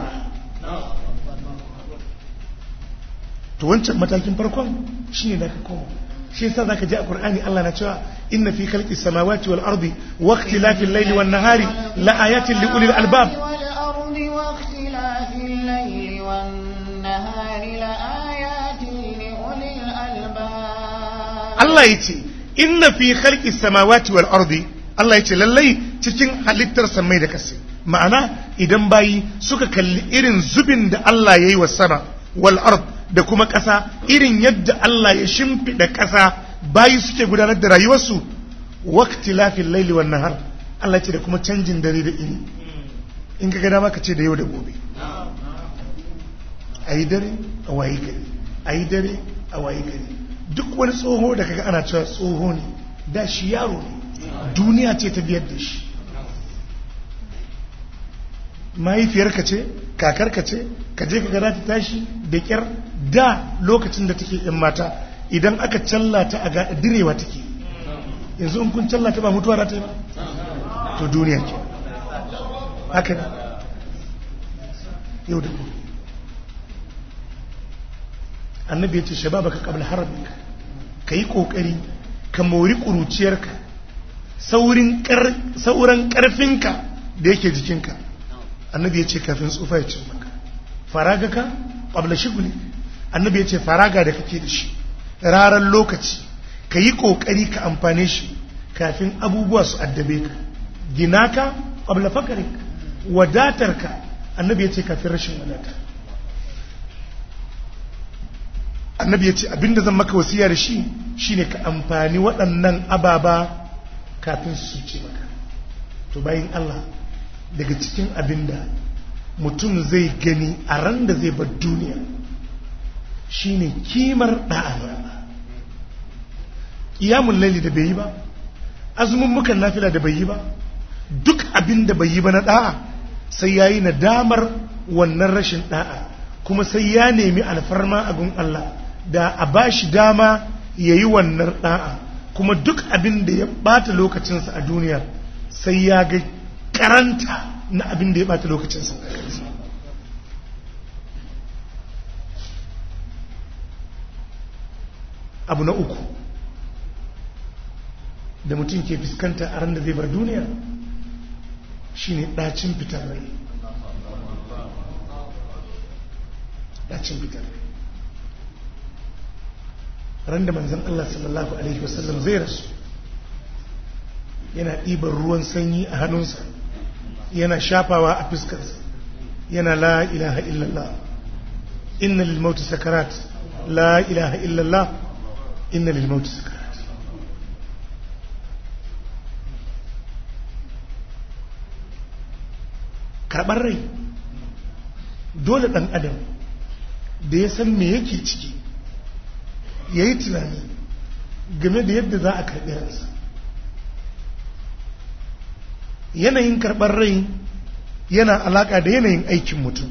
S1: to wancan matakin farkon shine da ka koma shi yasa zaka ji a Qur'ani Allah na cewa inna fi khalqi samawati wal ardi wa ikhtilafil layli wan nahari la ayatin li ulil albab
S2: والأرض واختلاف الليل والنهار لآيات لأولي الألباب
S1: Allah yace inna fi khalqi samawati wal ardi Allah yace lallai cikin halittar samai da kasai ma'ana idan bayi suka kalli irin zubin da Allah yayi wa sama wal ard da kuma ƙasa irin yadda Allah ya shimfiɗa ƙasa bayi suke gudanar da rayuwarsu waqtilafil laili wan nahar Allah ce da kuma canjin dare da ini in ka ga dama ka ce da yau da gobe ayi dare a wayi gari ayi dare a wayi gari duk wani tsoho da kaga ana cewa tsoho ne da shi yaro ne duniya ce ta biyar da shi mahaifiyarka ce kakarka ce ka je ka gada ta tashi da kyar da lokacin da take yan mata idan aka challata a ga direwa take yanzu in kun challata ba mutuwa za ta yi ba to duniya ke haka ne yau da gobe annabi ya ce shababa ka kabla harabika ka yi kokari ka mori ƙuruciyarka sauran ƙarfinka da yake jikinka annabi ya ce kafin tsufa ya ce maka faraga ka ƙwabla shiguli annabi ya ce faraga da kake da shi rarar lokaci ka yi ƙoƙari ka amfane shi kafin abubuwa su addabe ka gina ka ƙwabla fakarik wadatar ka annabi ya ce kafin rashin wadata annabi ya ce abinda zan maka wasiya da shi shine ka amfani waɗannan ababa kafin su ce maka to bayan Allah daga cikin abinda mutum zai gani a ran da zai bar duniya shine kimar da'a ƙiyamun laili da bai yi ba azumin mukan nafila da bai yi ba duk abin da bai yi ba na da'a sai ya yi nadamar wannan rashin da'a kuma sai ya nemi alfarma a gun Allah da a ba shi dama ya yi wannan da'a kuma duk abin da ya bata lokacinsa a duniya sai ya ga karanta na abin da ya bata lokacinsa a kansa abu na uku da mutum ke fuskanta a ran da zai bar duniya shine ɗacin fitar rai ɗacin fitar rai ran da manzan Allah sallallahu Alaihi wasallam zai rasu yana ɗiban ruwan sanyi a hannunsa yana shafawa a fuskarsa yana la ilaha illallah inna lil mauti sakarat la ilaha illallah inna lil mauti sakarat karɓar rai dole ɗan adam da ya san me yake ciki ya yi tunani game da yadda za a karɓi ransa yanayin karɓar rai yana alaƙa da yanayin aikin mutum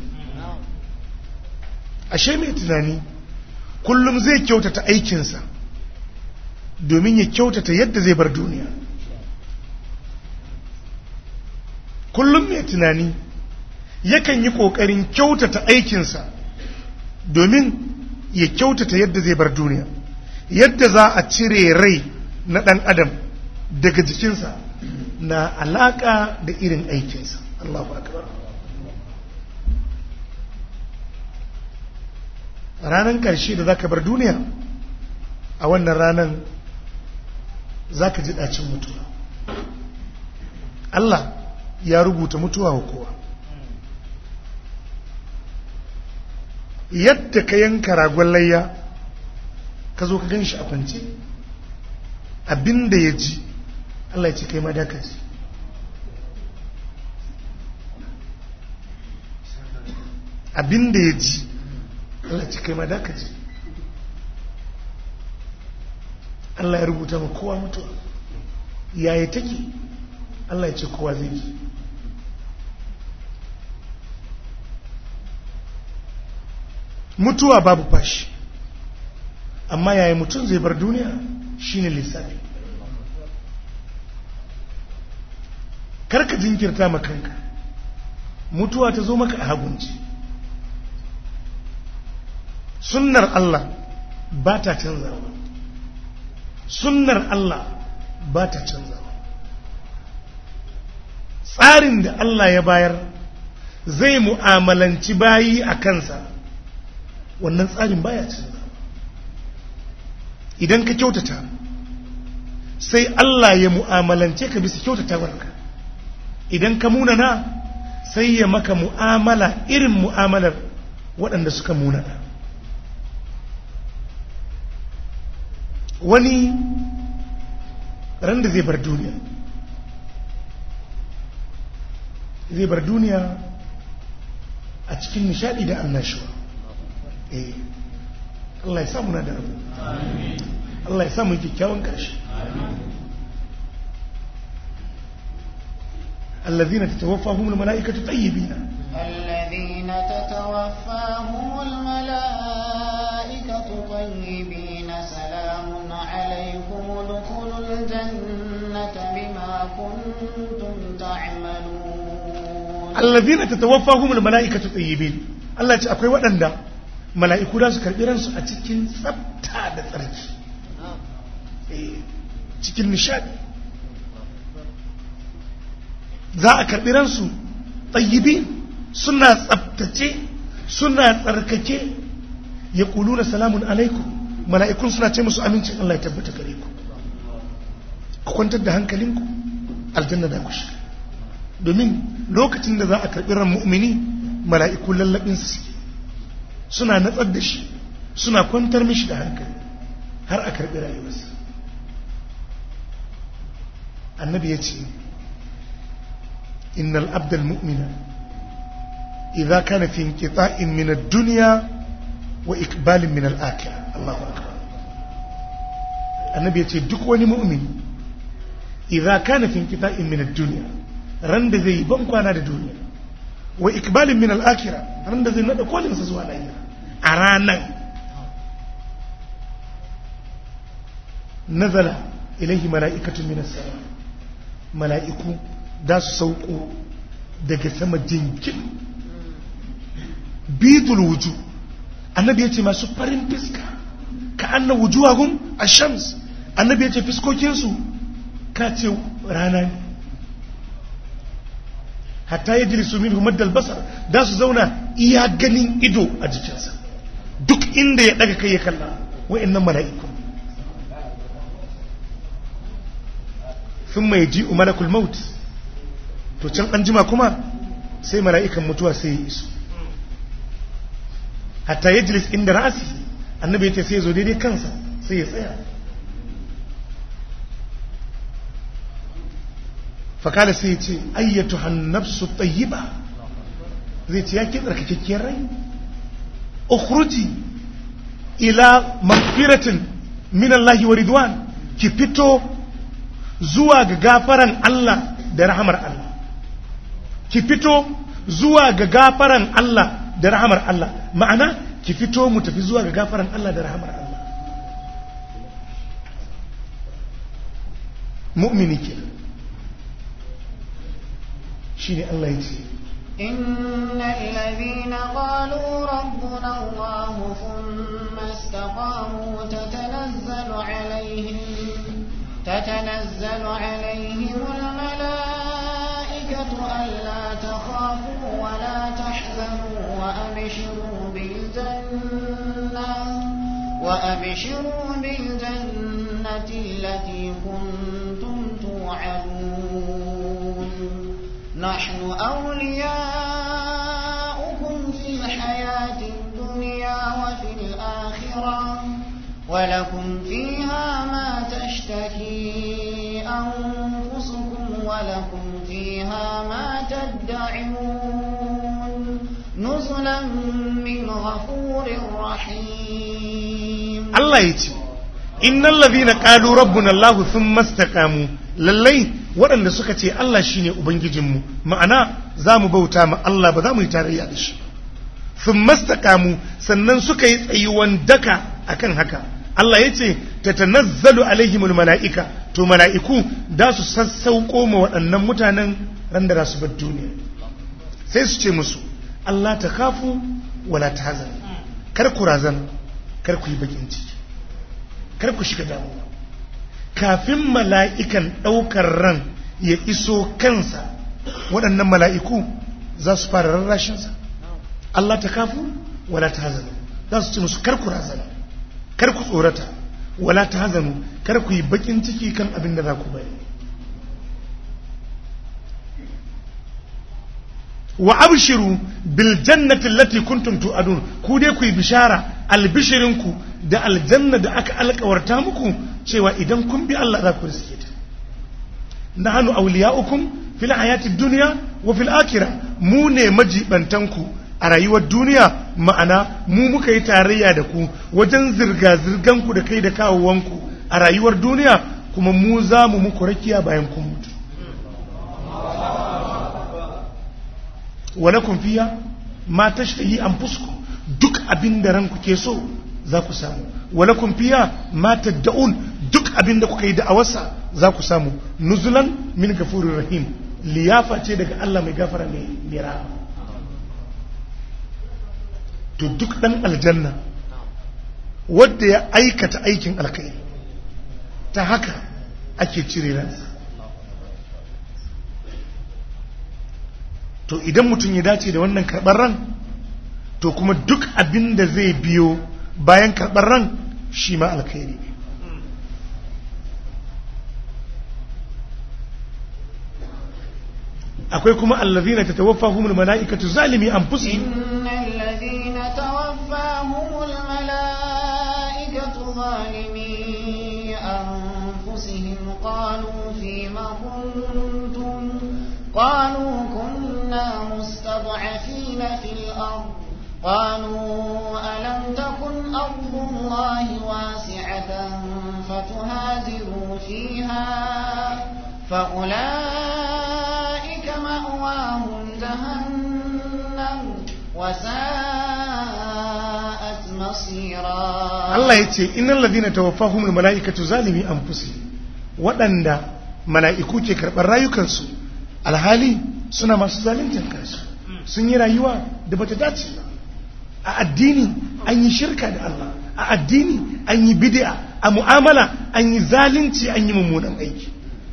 S1: ashe mai tunani kullum zai kyautata aikinsa domin ya kyautata yadda zai bar duniya kullum mai tunani yakan yi ƙoƙarin kyautata aikinsa domin ya kyautata yadda zai bar duniya yadda za a cire rai na ɗan adam daga jikinsa na alaƙa da irin aikinsa Allahu akbar ranar ƙarshe da za ka bar duniya a wannan ranar za ka ji ɗacin mutuwa Allah ya rubuta mutuwa wa kowa yadda ka yanka ragon layya ka zo ka gan shi a kwance abinda ya ji Allah ya ce kai madaka ji abinda ya ji Allah ya ce kai madaka ji Allah ya rubuta ma kowa mutuwa yaya take Allah ya ce kowa zai ji mutuwa babu fashi amma yaya mutum zai bar duniya shine lissafi karka jinkirta ma kanka mutuwa ta zo maka a hagunci sunnar Allah ba ta canzawa sunnar Allah ba ta canzawa tsarin da Allah ya bayar zai mu'amalanci bayi a kansa wannan tsarin baya canzawa idan ka kyautata sai Allah ya mu'amalance ka bisa kyautatawarka idan ka munana sai ya maka mu'amala irin mu'amalar waɗanda suka munana wani ran da zai bar duniya zai bar duniya a cikin nishadi da annashuwa eh Allah ya samu na da rabu Allah ya samu kyakkyawan ƙarshe الذين تتوفاهم الملائكة طيبين
S2: الذين تتوفاهم الملائكة طيبين سلام عليكم ادخلوا الجنة بما كنتم تعملون
S1: الذين تتوفاهم الملائكة طيبين Allah ce akwai waɗanda mala'iku da su karɓi ransu a cikin tsafta da tsarki cikin nishadi za a karɓi ransu tsayibi suna tsaftace suna tsarkake ya ƙulu na salamun alaikum mala'ikun suna ce musu amincin Allah ya tabbata gare ku ku kwantar da hankalinku aljanna da ku shiga domin lokacin da za a karɓi ran mu'mini mala'iku lallaɓinsa suke suna natsar da shi suna kwantar mishi da hankali har a karɓi rayuwarsa annabi ya ce innal abdal mu'mina idza kana fi inqita'in min ad-dunya wa ikbalin min al-akhirah Allahu akbar annabi ya ce duk wani mu'min idza kana fi inqita'in min ad-dunya ran da zai ban kwana da duniya wa ikbalin min al-akhirah ran da zai nada kolin sa zuwa lahira a ranan nazala ilaihi mala'ikatun min as-sama mala'iku da su sauko daga sama jinkin bidul wuju annabi ya ce masu farin fiska ka anna wujuhahum ash-shams annabi ya ce fiskokinsu ka ce rana ne hatta ya jiri su minhu maddal basar da su zauna iya ganin ido a jikinsa duk inda ya daga kai ya kalla wa'annan mala'iku sun mai ji malakul maut to can an jima kuma sai mala'ikan mutuwa sai ya iso hatta ya jilis inda ra'asi annabi ya ce sai ya zo daidai kansa sai ya tsaya fakada sai ya ce ayyatu hannafsu tayyiba zai ce ya ke tsarkakakkiyar rai ukhruji ila magfiratin min Allah wa ridwan ki fito zuwa ga gafaran Allah da rahamar Allah ki fito zuwa ga gafaran Allah da rahamar Allah ma'ana ki fito mu tafi zuwa ga gafaran Allah da rahamar Allah mu'mini kenan shine Allah ya ce
S2: إن الذين قالوا ربنا الله ثم استقاموا تتنزل عليهم تتنزل عليهم الملائكة ألا تخافوا ولا تحزنوا وأبشروا بالجنة وأبشروا بالجنة التي كنتم توعدون نحن أولياؤكم في الحياة الدنيا وفي الآخرة ولكم فيها ما تشتهي أنفسكم ولكم فيها ما تدعون نزلا من غفور رحيم
S1: Allah ya ce innal ladhina qalu rabbuna Allah thumma istaqamu lallai waɗanda suka ce Allah shine ubangijinmu ma'ana zamu bauta ma Allah ba za mu yi tarayya da shi thumma istaqamu sannan suka yi tsayuwan daka akan haka Allah ya ce tatanazzalu alaihimul mala'ika to mala'iku da su sassauko ma waɗannan mutanen ran da za su bar duniya sai su ce musu Allah ta kafu wala ta hazan kar ku razan kar ku yi bakin ciki kar ku shiga damuwa kafin mala'ikan ɗaukar ran ya iso kansa waɗannan mala'iku za su fara rarrashinsa Allah ta kafu wala ta hazanu za su ce musu kar ku razana kar ku tsorata wala ta hazanu kar ku yi bakin ciki kan abin da za ku bari wa abshiru bil jannati allati kuntum tu'adun ku dai ku yi bishara albishirinku da aljanna da aka alkawarta muku cewa idan kun bi Allah za ku riske ta nahnu awliya'ukum fil hayati dunya wa fil akhirah mu ne majibantanku a rayuwar duniya ma'ana mu muka yi tarayya da ku wajen zirga zirganku da kai da kawowanku a rayuwar duniya kuma mu za mu muku rakiya bayan kun mutu walakum fiya ma tashtahi anfusukum duk abin da ranku ke so za ku samu walakum fiya ma tad'un duk abin da kuka yi da'awarsa za ku samu nuzulan min gafurir rahim liyafa ce daga Allah mai gafara mai mira to duk dan aljanna wanda ya aikata aikin alkhairi ta haka ake cire ransa to idan mutum ya dace da wannan karɓar ran to kuma duk abin da zai biyo bayan karɓar ran shi ma alkhairi ne akwai kuma allazina tatawaffahumul mala'ikatu zalimi anfusihim
S2: إن الذين توفاهم الملائكة ظالمي أنفسهم قالوا فيم كنتم قالوا كنا مستضعفين في الأرض قالوا ألم تكن أرض الله واسعة فتهاجروا فيها فأولئك مأواهم جهنم وساءت مصيرا
S1: Allah ya ce innal ladina tawaffahumul mala'ikatu zalimi anfusihim waɗanda mala'iku ke karɓar rayukansu alhali suna masu zaluntar kansu sun yi rayuwa da bata dace ba a addini an yi shirka da Allah a addini an yi bid'a a mu'amala an yi zalunci an yi mummunan aiki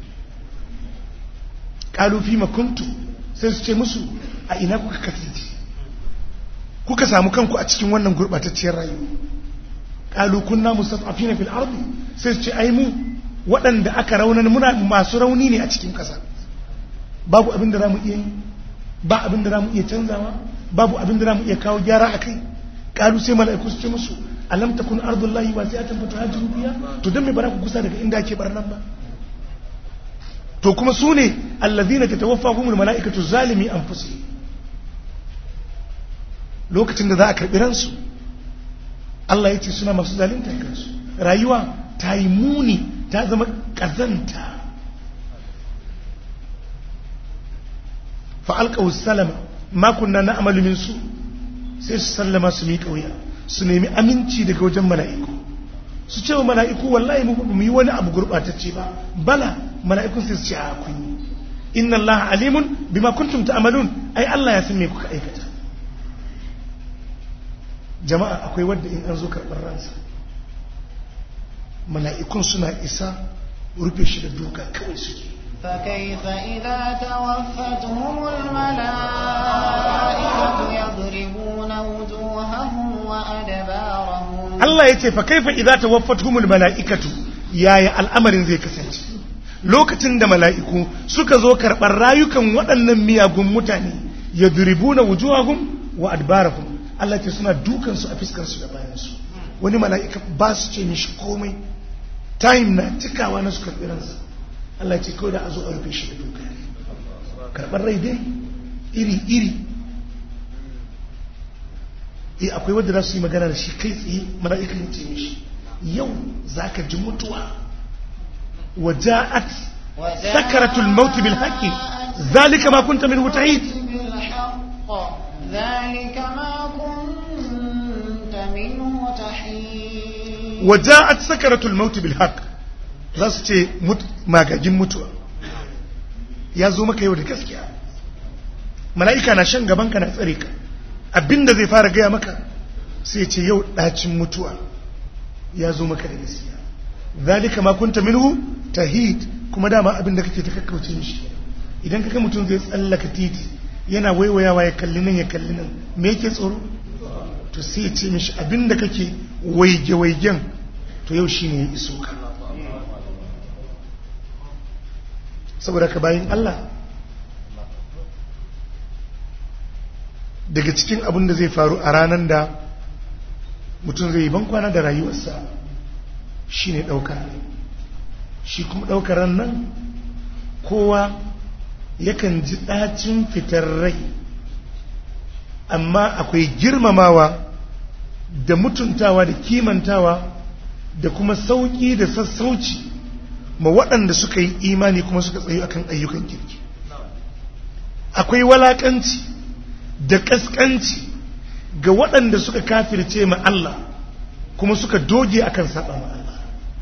S1: qalu fi ma kuntum sai su ce musu a ina kuka kasance kuka samu kanku a cikin wannan gurbatacciyar rayuwa qalu kunna mustad'afina fil ardi sai su ce ai mu waɗanda aka raunan muna masu rauni ne a cikin ƙasa babu abin da zamu iya yi ba abin da zamu iya canzawa babu abin da zamu iya kawo gyara a kai qalu sai mala'iku su ce musu alam takun ardullahi wasi'atan fatuhajiru biha to dan me bara ku kusa daga inda ake barnan ba to kuma su ne allazina tatawaffahumul mala'ikatu zalimi anfusihim lokacin da za a karɓi ransu Allah ya ce suna masu zaluntar kansu rayuwa ta yi muni ta zama ƙazanta fa'alƙa salama makunna na amalumin su sai su sallama su miƙa wuya su nemi aminci daga wajen mala'iku su ce wa mala'iku wallahi mu ba mu yi wani abu gurɓatacce ba bala mala'ikun sai su ce a kun yi inna Allah alimun bima kuntum ta'malun ai Allah ya san me kuka aikata jama'a akwai wadda in an zo karɓar ransa mala'ikun suna isa rufe shi da duka kawai suke
S2: فكيف إذا توفتهم الملائكة يضربون وجوههم وأدبارهم
S1: Allah ya ce fa kaifa idza tawaffatuhumul mala'ikatu yaya al'amarin zai kasance lokacin da mala'iku suka zo karɓar rayukan waɗannan miyagun mutane yadribuna wujuhahum wa adbarahum Allah ce suna dukan su a fiskar su da bayan su wani mala'ika ba su ce mishi komai time na cikawa na su karɓi ransa Allah ce kawai da a zo a rufe shi da duka karɓar rai dai iri iri eh akwai wanda za su yi magana da shi kai tsaye mala'ika ya ce mishi yau za ka ji mutuwa waja'at sakaratul maut bil haqqi zalika ma kunta minhu ta'id
S2: بالحق ذلك ما كنت منه تحيد
S1: waja'at sakaratul maut bil haqq za su ce mut- magagin mutuwa ya zo maka yau da gaskiya mala'ika na shan gaban ka na tsare ka abinda zai fara gaya maka sai ce yau ɗacin mutuwa ya zo maka da gaskiya zalika ma kunta minhu tahid kuma dama abin da kake ta kakkauce mishi idan kaga mutum zai tsallaka titi yana waiwayawa ya kalli nan ya kalli nan me yake tsoro to sai ce mishi abin da kake waige waigen to yau shine ya iso ka saboda ka bayin Allah daga cikin abin da zai faru a ranar da mutum zai yi bankwana da rayuwarsa shi ne ɗaukar shi kuma ɗaukar nan kowa yakan ji ɗacin fitar rai amma akwai girmamawa da mutuntawa da kimantawa da kuma sauƙi da sassauci ma waɗanda suka yi imani kuma suka tsayo akan ayyukan kirki akwai walaƙanci da ƙasƙanci ga waɗanda suka kafirce ma Allah kuma suka doge akan saba ma Allah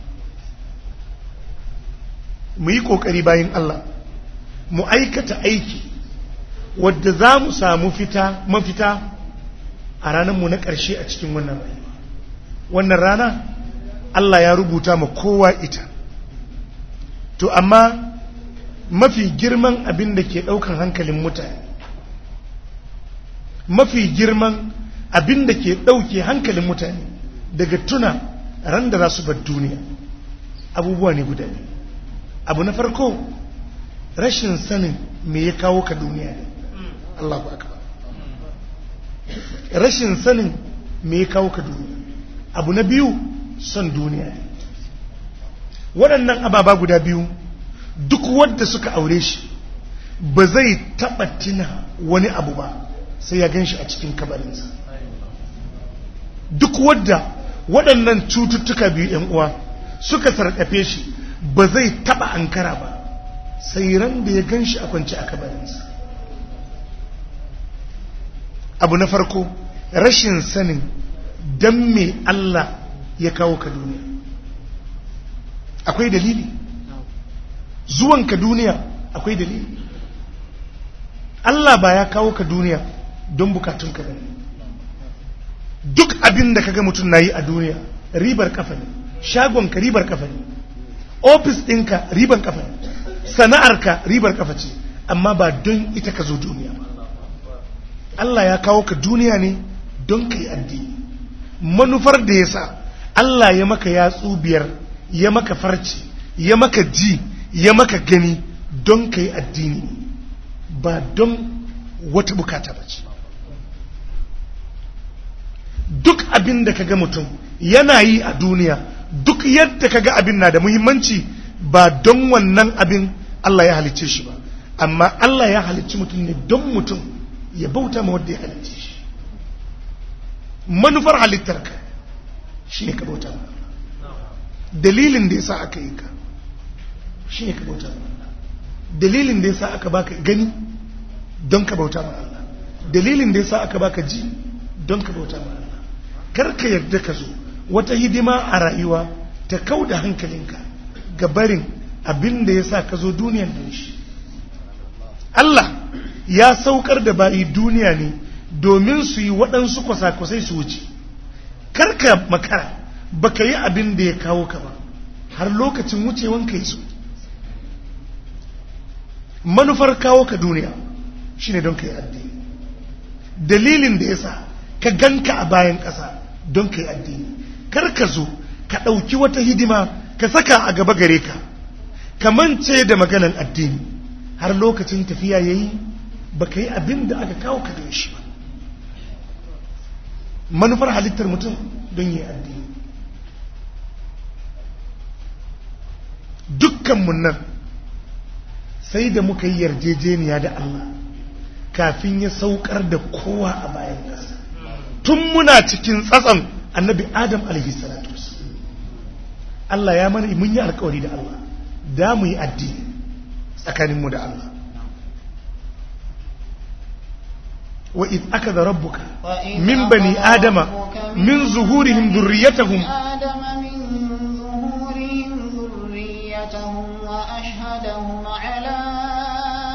S1: mu yi ƙoƙari bayan Allah mu aikata aiki wadda za mu samu fita mafita a ranarmu na ƙarshe a cikin wannan rayuwa wannan rana Allah ya rubuta ma kowa ita to amma mafi girman abin da ke ɗaukan hankalin mutane mafi girman abin da ke ɗauke hankalin mutane daga tuna ran da za su bar duniya abubuwa ne guda ne abu na farko rashin sanin me ya kawo ka duniya ne Allah ba rashin sanin me ya kawo ka duniya abu na biyu son duniya ne waɗannan ababa guda biyu duk wadda suka aure shi ba zai taɓa tina wani abu ba sai ya gan shi a cikin kabarinsa duk wadda waɗannan cututtuka biyu ‘yan uwa suka sarƙafe shi ba zai taɓa ankara ba sai ran da ya gan shi a kwanci a kabarinsa abu na farko rashin sanin don me Allah ya kawo ka duniya akwai dalili zuwan ka duniya akwai dalili Allah ba ya kawo ka duniya don bukatun ka bane duk abin da kaga mutum nayi a duniya ribar kafa ne shagon ka ribar kafa ne ofis ɗinka ribar kafa ne sana'arka ribar kafa ce amma ba don ita ka zo duniya ba Allah ya kawo ka duniya ne don ka yi addini manufar da ya sa Allah ya maka yatsu biyar ya maka farci ya maka ji ya maka gani don ka yi addini ba don wata bukata ba ce duk abin da ka ga mutum yana yi a duniya duk yadda ka ga abin na da muhimmanci ba don wannan abin Allah ya halicce shi ba amma Allah ya halicci mutum ne don mutum ya bauta ma wadda ya halicce shi manufar halittarka shi ne ka bauta ma dalilin da ya sa aka yi ka shi ne ka bauta ma Allah dalilin da ya sa aka baka gani don ka bauta ma Allah dalilin da ya sa aka baka ji don ka bauta ma Allah kar ka yarda ka zo wata hidima a rayuwa ta kau da hankalinka ga barin abin da ya sa ka zo duniyan da shi Allah ya saukar da bayi duniya ne domin su yi waɗansu kwasa-kwasai su wuce karka makara baka yi abin da ya kawo ka ba har lokacin wucewan ka yi su manufar kawo ka duniya shine don ka yi addini dalilin da ya sa ka ganka a bayan ƙasa don ka yi addini kar ka zo ka ɗauki wata hidima ka saka a gaba gare ka ka mance da maganan addini har lokacin tafiya ya yi ba ka yi abin da aka kawo ka don shi ba manufar halittar mutum don yi addini dukkanmu nan sai da muka yi yarjejeniya da Allah kafin ya saukar da kowa a bayan ƙasa tun muna cikin tsatson annabi adam salatu Allah ya mana mun yi alkawari da Allah da mu yi addini tsakaninmu da Allah wa iz akada rabbuka min bani adama min zuhurihim dhurriyyatahum
S2: آدم من ظهورهم ذريتهم وأشهدهم على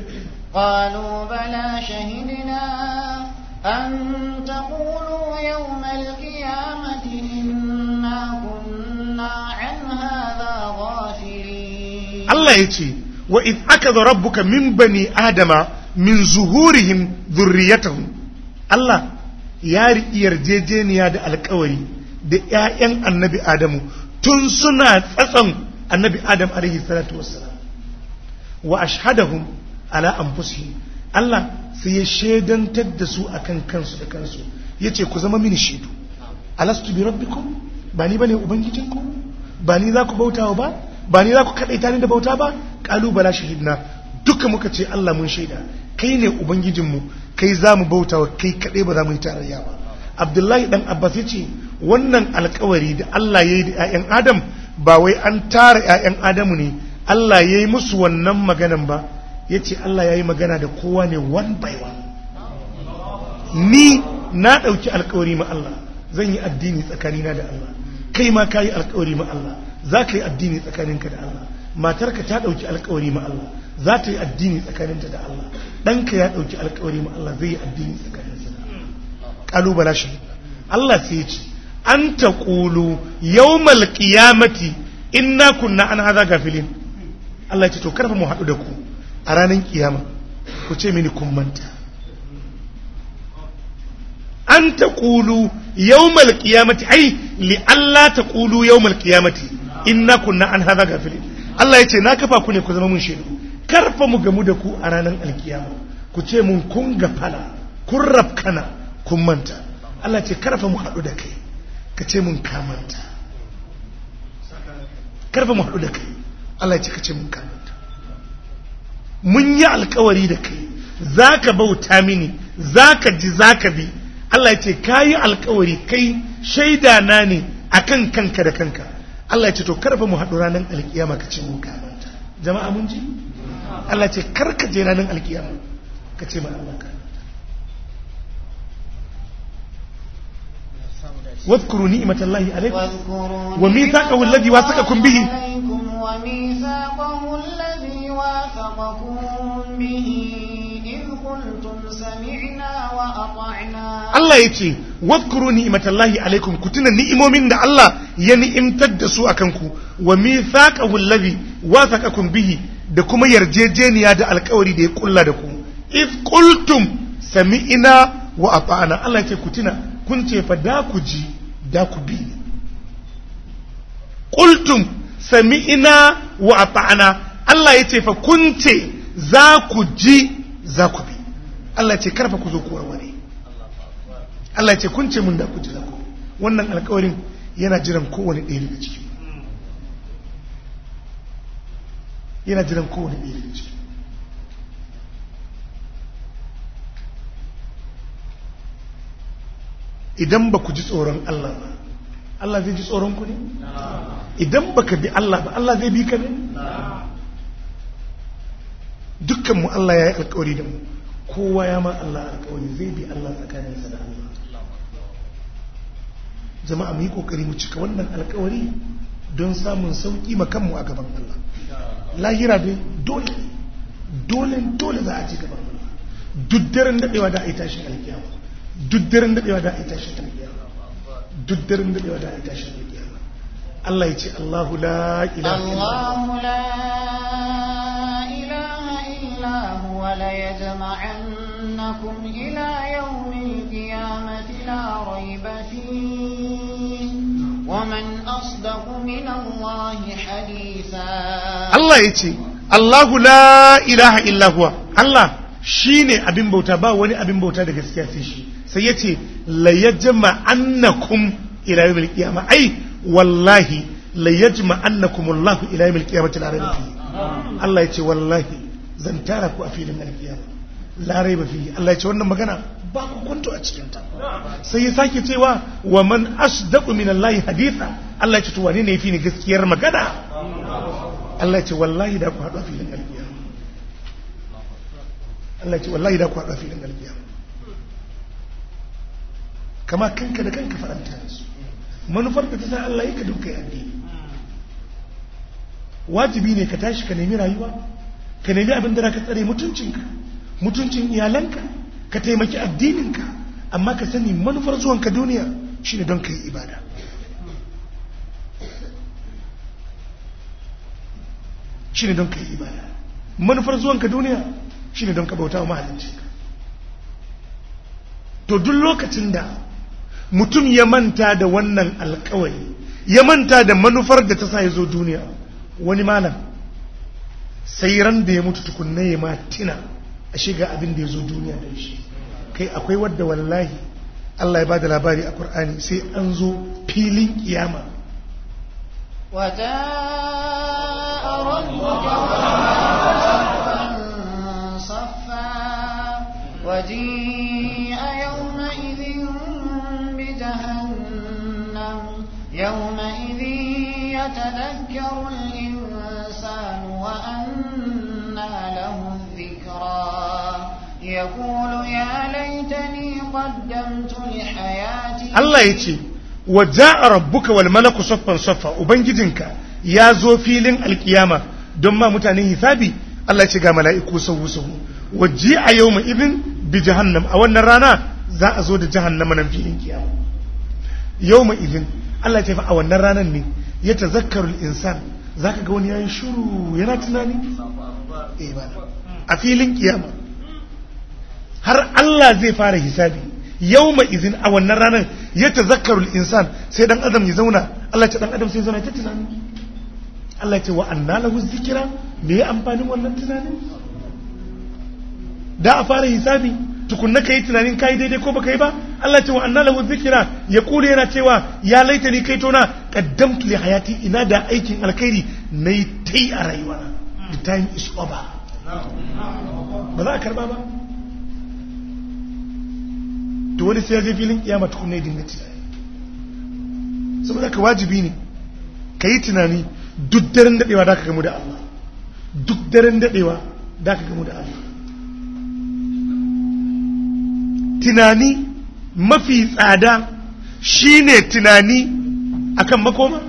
S2: قالوا بلى شهدنا أن تقولوا يوم القيامة إنا كنا عن هذا غافلين
S1: Allah ya ce wa in aka zo rabbuka min bani adama min zuhurihim zurriyatahum Allah ya riƙi yarjejeniya da alkawari da ‘ya'yan annabi Adamu tun suna tsatson annabi Adam alaihi salatu wassalam wa ashhadahum ala anfusihim Allah sai ya shaidantar da su akan kansu da kansu yace ku zama mini shaidu alastu bi rabbikum ba ni bane ubangijinku ba ni za ku bautawa ba ba ni za ku kaɗaita ni da bauta ba ƙalubala shahidna duka muka ce Allah mun shaida kai ne ubangijinmu kai za mu bauta wa kai kaɗai ba za mu yi tarayya ba abdullahi dan abbas ya ce wannan alkawari da Allah ya yi da 'ya'yan adam ba wai an tara 'ya'yan adamu ne Allah ya yi musu wannan maganan ba ya ce Allah ya yi magana da kowa ne one by one ni na ɗauki alkawari ma Allah zan yi addini tsakanina da Allah kai ma ka yi alkawari ma Allah za ka yi addini tsakaninka da Allah matarka ta ɗauki alkawari ma Allah za ta yi addini tsakaninta da Allah ɗanka ya ɗauki alkawari ma Allah zai yi addini tsakaninsa da Allah ƙalubala shi Allah sai ya ce an ta ƙulu yawmal qiyamati inna kunna an haza gafilin Allah ya ce to karfa mu haɗu da ku a ranar kiyama ku ce mini kun manta an ta ƙulu yawmal qiyamati ai li Allah ta ƙulu yawmal qiyamati inna kunna an haza gafilin Allah ya ce na kafa ku ne ku zama mun shaidu karfa mu gamu da ku a ranar alkiyama ku ce mun kun gafala kun rafkana kun manta Allah ce karfa mu haɗu da kai ka ce mun kamanta karfa mu haɗu da kai Allah ya ce ka ce mun kamanta mun yi alkawari da kai za ka bauta mini za ka ji za ka bi Allah ya ce ka yi alkawari kai shaida na ne akan kanka da kanka Allah ya ce to karfa mu haɗu ranar alkiyama ka ce mun kamanta jama'a mun ji Allah ya ce karka je ranar alkiyama ka ce ma Allah ka واذكروا نعمة الله عليكم
S2: واذكروا
S1: وميثاقه
S2: نعمة
S1: الذي واثقكم به.
S2: الله عليكم وميثاقه الذي واثقكم به إذ قلتم سمعنا وأطعنا
S1: Allah ya ce wadkuru ni'matallahi alaikum ku tuna ni'imomin da Allah ya ni'imtar da su akan ku wa mithaqahu allazi wathaqakum bihi da kuma yarjejeniya da alkawari da ya kulla da ku if qultum sami'na wa ata'na Allah ya ce ku tuna kun ce fa da ku ji da ku bi qultum sami'na wa ata'na Allah ya ce fa kun ce za ku ji za ku bi Allah ya ce karfa ku zo ku warware Allah ce kun ce mun da ku jira ku wannan alkawarin yana jiran kowane ɗaya daga ciki yana jiran kowane ɗaya daga ciki idan ba ku ji tsoron Allah ba Allah zai ji tsoron ku ne idan ba ka bi Allah ba Allah zai bi ka ne dukkanmu Allah ya yi alkawari da mu kowa ya ma Allah alkawari zai bi Allah tsakaninsa da Allah jama'a mu yi kokari mu cika wannan alkawari don samun sauki makanmu a gaban Allah lahira dai dole dole dole za a ci gaban Allah duk daren dadewa da a yi tashin alkiyama duk daren dadewa da a yi tashin alkiyama duk daren dadewa da a yi tashin alkiyama Allah ya ce Allahu la ilaha
S2: الله لا إله
S1: illallah
S2: إلا هو ليجمعنكم إلى يوم القيامة لا ريب فيه ومن أصدق من الله حديثا
S1: Allah ya ce, Allahu la ilaha illa huwa Allah shi ne abin bauta ba wani abin bauta da gaskiya sai shi sai ya ce la yajma annakum ila yawmil qiyamah ai wallahi la yajma annakum Allahu ila yawmil qiyamati la rayba fihi Allah ya ce wallahi zan tara ku a filin alkiyama la rayba fihi Allah ya ce wannan magana ba ku kunto a cikin ta sai ya sake cewa wa man asdaqu min Allah haditha Allah ya ce to wane ne yafi ni gaskiyar magana Allah ce wallahi da ku haɗu a filin alƙiyama Allah ce wallahi da ku haɗu a filin alƙiyama kama kanka da kanka faranta da su manufar da ta sa Allah ya ka dukkan addini wajibi ne ka tashi ka nemi rayuwa ka nemi abin da ka tsare mutuncinka mutuncin iyalanka ka taimaki addininka amma ka sani manufar zuwanka duniya shine don ka yi ibada shine don ka yi ibada manufar zuwanka duniya shine don ka bauta wa mahaliccinka to duk lokacin da mutum ya manta da wannan alkawari ya manta da manufar da ta sa ya zo duniya wani malam sai ran da ya mutu tukunna ya ma tina a shiga abin da ya zo duniya da shi kai akwai wadda wallahi Allah ya ba da labari a Kur'ani sai an zo filin kiyama
S2: وجاء ربك صفا وجيء يومئذ بجهنم يومئذ يتذكر الإنسان وأنى له الذكرى يقول يا ليتني قدمت لحياتي
S1: Allah ya ce wa ja'a rabbuka wal malaku saffan saffa ubangijinka ya zo filin alkiyama don ma mutane hisabi Allah ya ce ga mala'iku sahu sahu wa ji'a yawma idin bi jahannam a wannan rana za a zo da jahannama nan filin kiyama yawma idin Allah ya ce fa a wannan ranar ne ya tazakkaru al-insan zaka ga wani yayin shiru yana tunani eh ba a filin kiyama har Allah zai fara hisabi yawma izin a wannan ranar ya tazakkaru insan sai dan adam ya zauna Allah ya ce dan adam sai zauna ta tunani Allah ya ce wa anna lahu zikira me ya amfanin wannan tunanin da a fara hisabi tukunna kai tunanin kai daidai ko baka yi ba Allah ya ce wa anna lahu zikira ya kula yana cewa ya laitani kai tona qaddamtu li hayati ina da aikin alkhairi nayi tai a rayuwana the time is over ba za a karba ba to wani sai ya je filin kiyama tukunna ya dinga tunani saboda ka wajibi ne ka yi tunani duk daren daɗewa da ka gamu da Allah duk daren daɗewa da ka gamu da Allah tunani mafi tsada shine tunani akan makoma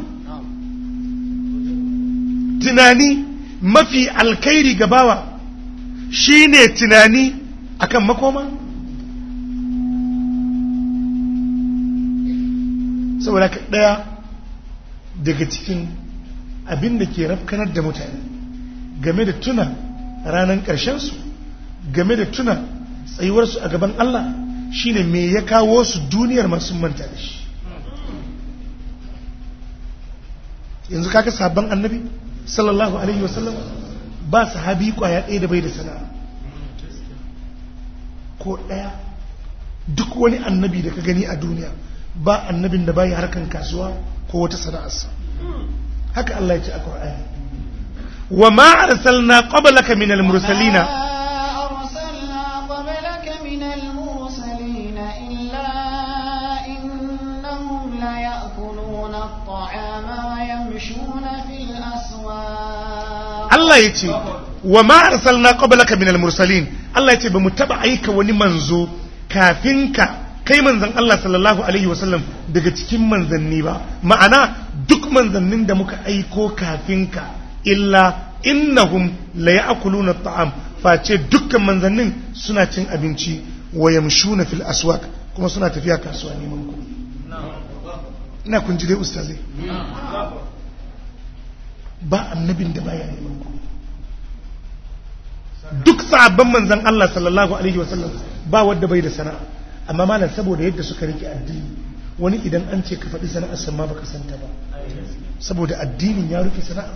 S1: tunani mafi alkairi gabawa shine tunani akan makoma saboda ka ɗaya daga cikin abin da ke rafkanar da mutane game da tuna ranar ƙarshensu game da tuna tsayuwarsu a gaban Allah shine me ya kawo su duniyar masu manta da shi yanzu kaka sabon annabi sallallahu alaihi wasallam ba sahabi kwaya ɗaya da bai da sana'a ko ɗaya duk wani annabi da ka gani a duniya ba annabin da bai harkan kasuwa ko wata sana'arsa haka Allah ya ce a Qur'ani wa ma arsalna qablaka min al-mursalina
S2: أرسلنا قبلك من المرسلين إلا إنهم ليأكلون الطعام ويمشون في الأسواق
S1: Allah ya ce wa ma arsalna qablaka min al-mursalin Allah ya ce bamu taba aika wani manzo kafin ka kai manzan Allah sallallahu alaihi wasallam daga cikin manzanni ba ma'ana duk manzannin da muka aiko kafin ka illa innahum la ya'kuluna at'am face dukkan manzannin suna cin abinci wa yamshuna fil aswaq kuma suna tafiya kasuwa neman kuɗi ina kun ji dai ustazai ba annabin da baya neman kuɗi duk sabon manzan Allah sallallahu alaihi wasallam ba wanda bai da sana'a amma malam saboda yadda suka rike addini wani idan an ce ka faɗi sana'ar san ma baka santa ba saboda addinin ya rufe sana'a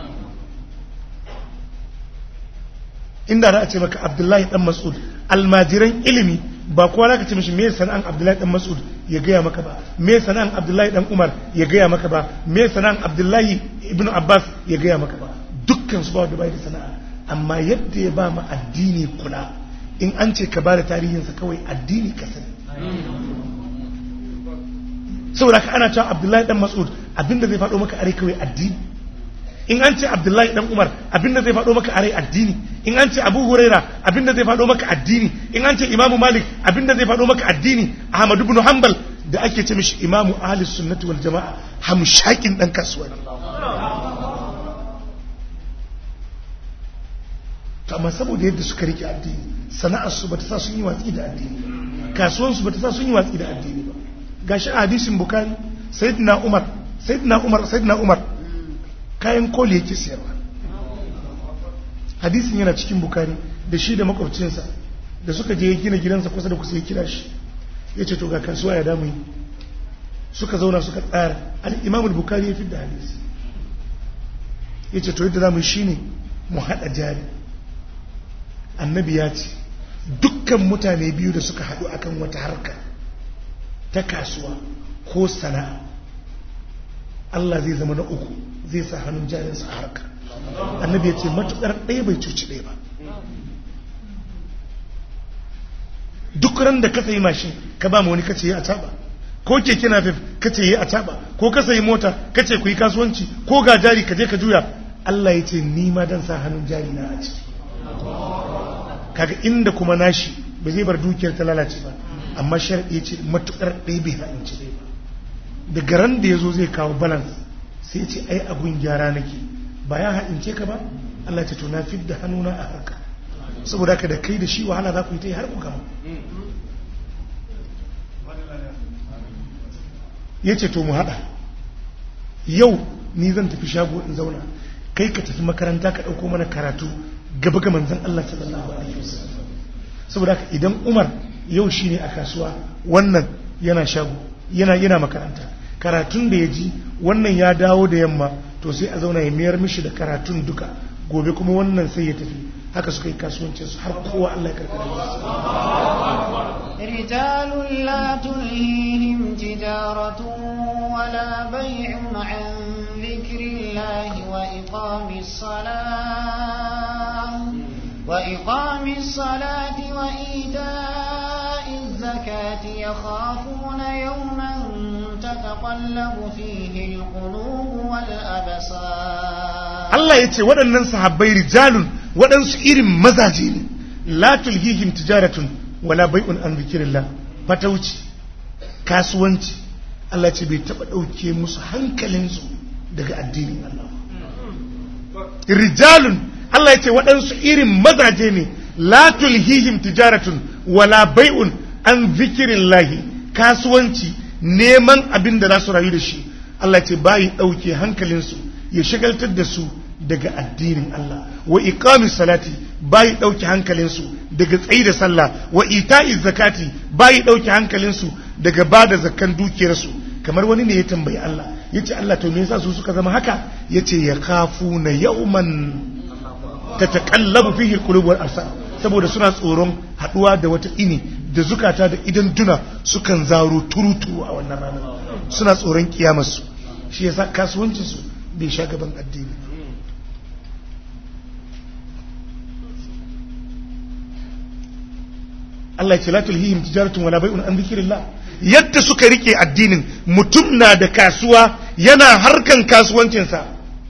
S1: inda za a ce maka abdullahi dan mas'ud almajiran ilimi ba kowa za ka ce mishi me sana'an abdullahi dan mas'ud ya gaya maka ba me sana'an abdullahi dan umar ya gaya maka ba me sana'an abdullahi ibn abbas ya gaya maka ba dukkan su ba wanda bai da sana'a amma yadda ya ba ma addini kula in an ce ka ba da tarihinsa kawai addini ka sani saboda ka ana cewa abdullahi dan mas'ud abinda zai faɗo maka are kawai addini in an ce abdullahi dan umar abinda zai faɗo maka are addini in an ce abu huraira abinda zai faɗo maka addini in an ce imamu malik abinda zai faɗo maka addini ahmad ibn hanbal da ake ce mishi imamu ahli sunnati wal jama'a hamshakin dan kasuwa to amma saboda yadda suka rike addini sana'arsu ba ta sa sun yi watsi da addini kasuwansu ba ta sa sun yi watsi da addini ba gashi a hadisin bukari sayyidina umar sayyidina umar sayyidina umar kayan koli yake siyarwa hadisin yana cikin bukari da shi da makwabcinsa da suka je gina gidansa kusa da kusa ya kira shi ya ce to ga kasuwa ya damu yi suka zauna suka tsara al'imam bukari ya fi da hadisi ya ce to yadda za mu yi shi ne mu haɗa jari annabi ya ce dukkan mutane biyu da suka haɗu akan wata harka ta kasuwa ko sana'a Allah zai zama na uku zai sa hannun jarinsa a harka annabi ya ce matuƙar ɗaya bai cuci ɗaya ba duk ran da ka sayi mashin ka ba wani kace yi a taba ko keke napep kace yi a taba ko ka sayi mota kace ku yi kasuwanci ko ga jari ka je ka juya Allah ya ce ni ma dan sa hannun jari na a ciki kaga inda kuma nashi ba zai bar dukiyar ta lalace ba amma sharadi ya ce matukar ɗaya bai ha'inci ɗaya ba daga ran da ya zo zai kawo balance sai ya ce ai abun gyara nake ba ya ha'ince ka ba Allah ce to na fidda hannuna a harka saboda ka da kai da shi wahala za ku yi ta yi har ku gama ya ce to mu haɗa yau ni zan tafi shago in zauna kai ka tafi makaranta ka ɗauko mana karatu gaba ga manzan Allah sallallahu alaihi wasallam saboda ka idan Umar yau shine a kasuwa wannan yana shago yana yana makaranta karatun da ya ji wannan ya dawo da yamma to sai a zauna ya mayar mishi da karatun duka gobe kuma wannan sai ya tafi haka suka yi kasuwancin su har kowa Allah ya karkara
S2: رجال لا تلهيهم تجارة ولا بيع عن ذكر الله وإقام الصلاة وإقام الصلاة وإيتاء الزكاة يخافون يوما تتقلب فيه القلوب والأبصار
S1: Allah ya ce waɗannan sahabbai rijalun waɗansu irin mazaje ne la tulhihim tijaratun wala bai'un an zikirillah fatauci kasuwanci Allah ce bai taɓa ɗauke musu hankalinsu daga addinin Allah rijalun Allah ya ce waɗansu irin mazaje ne la tulhihim tijaratun wala bai'un an zikirillahi kasuwanci neman abin da za su rayu da shi Allah ce bayi ɗauke hankalinsu ya shagaltar da su daga addinin Allah wa iqamis salati bayi ɗauke hankalinsu daga tsayi da sallah wa ita'iz zakati bayi ɗauke hankalinsu daga ba da zakkan dukiyarsu kamar wani ne ya tambayi Allah ya ce Allah to me yasa su suka zama haka ya ce ya kafu na yauman ta taƙallabu fihi alqulub wal absar saboda suna tsoron haɗuwa da wata ini da zukata da idan duna sukan zaro turutu a wannan ranar suna tsoron kiyamarsu shi yasa kasuwancinsu bai sha gaban addini Allah ya ce la tulhihim tijaratun wala bai'un an dhikrillah yadda suka rike addinin mutum na da kasuwa yana harkan kasuwancinsa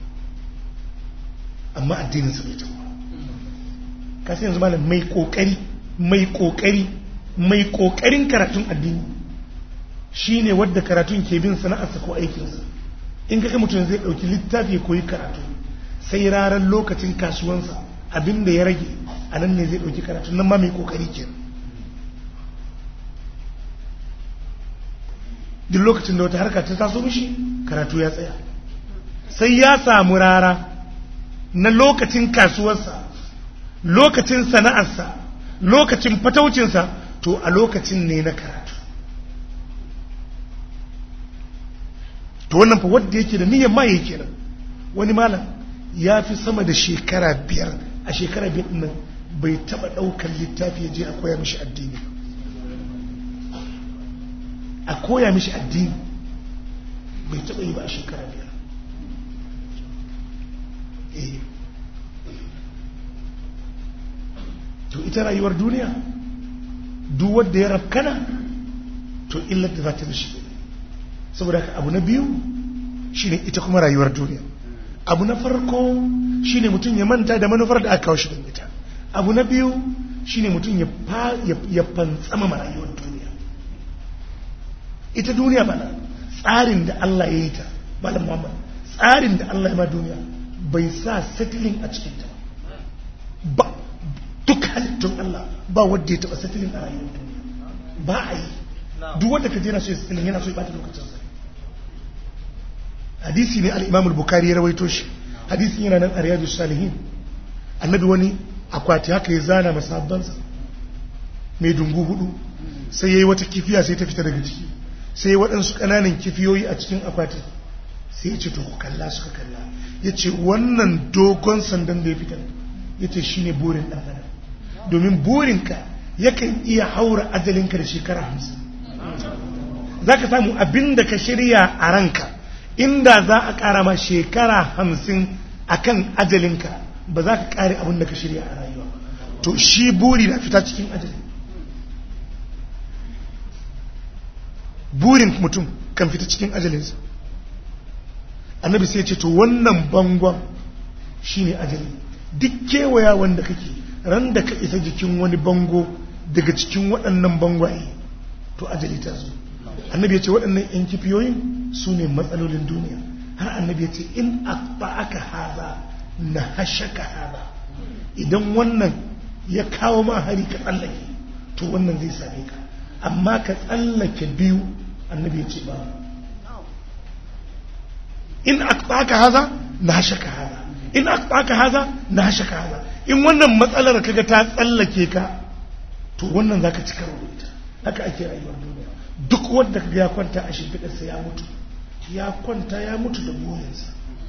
S1: amma addinin sa bai tafi kasu yanzu malam mai kokari mai kokari mai kokarin karatun addini shine wadda karatun ke bin sana'arsa ko aikinsa in kaga mutum zai dauki littafi koyi karatu sai ranar lokacin kasuwansa abinda ya rage a nan ne zai dauki karatu nan ma mai kokari kenan duk lokacin da wata harka ta taso mishi karatu ya tsaya sai ya samu rara na lokacin kasuwarsa lokacin sana'arsa lokacin fataucinsa to a lokacin ne na karatu to wannan fa wadda yake da niyyar ma yake nan wani malam ya fi sama da shekara biyar a shekara biyar nan bai taba daukar littafi ya je a koya mishi addini a koya mishi addini bai taba yi ba a shekara biyar eh to ita rayuwar duniya duk wanda ya rafkana to illar da za ta mishi saboda haka abu na biyu shine ita kuma rayuwar duniya abu na farko shine mutum ya manta da manufar da aka kawo shi don ita abu na biyu shine mutum ya fantsama ma rayuwar duniya ita duniya bana tsarin da Allah ya yi ta malam Muhammad tsarin da Allah ya ma duniya bai sa settling a cikin ta ba duk halittun Allah ba wanda ya taɓa satilin a rayuwar duniya ba a yi duk wanda ka je na so ya satilin yana so ya ɓata lokacinsa hadisi ne al-imam al-bukhari ya rawaito shi hadisin yana nan a riyadu salihin annabi wani akwati haka ya zana masabbansa mai dungu hudu sai ya yi wata kifiya sai ta fita daga ciki sai ya waɗansu ƙananan kifiyoyi a cikin akwati sai ya ce to ku kalla suka kalla ya ce wannan dogon sandan da ya fitar ya ce shi ne burin ɗan adam domin burinka yakan iya haura ajalinka da shekara hamsin za ka samu abin da ka shirya a ranka inda za a ƙara ma shekara hamsin a kan ajalinka ba za ka ƙare abin da ka shirya a rayuwa to shi buri na fita cikin ajali burin mutum kan fita cikin ajalinsa annabi sai ce to wannan bangon shine ajali duk kewaya wanda kake ran da ka isa jikin wani bango daga cikin waɗannan bangwaye to ajali ta zo annabi ya ce waɗannan yan kifiyoyin su ne matsalolin duniya har annabi ya ce in aka haza na hashaka haza idan wannan ya kawo ma hari ka tsallake to wannan zai same ka amma ka tsallake biyu annabi ya ce ba in aka haza na hashaka haza in aka haza na hashaka haza in wannan matsalar kaga ta tsallake ka to wannan zaka ci karo da ita haka ake rayuwar duniya duk wanda kaga ya kwanta a shimfiɗarsa ya mutu ya kwanta ya mutu da burinsa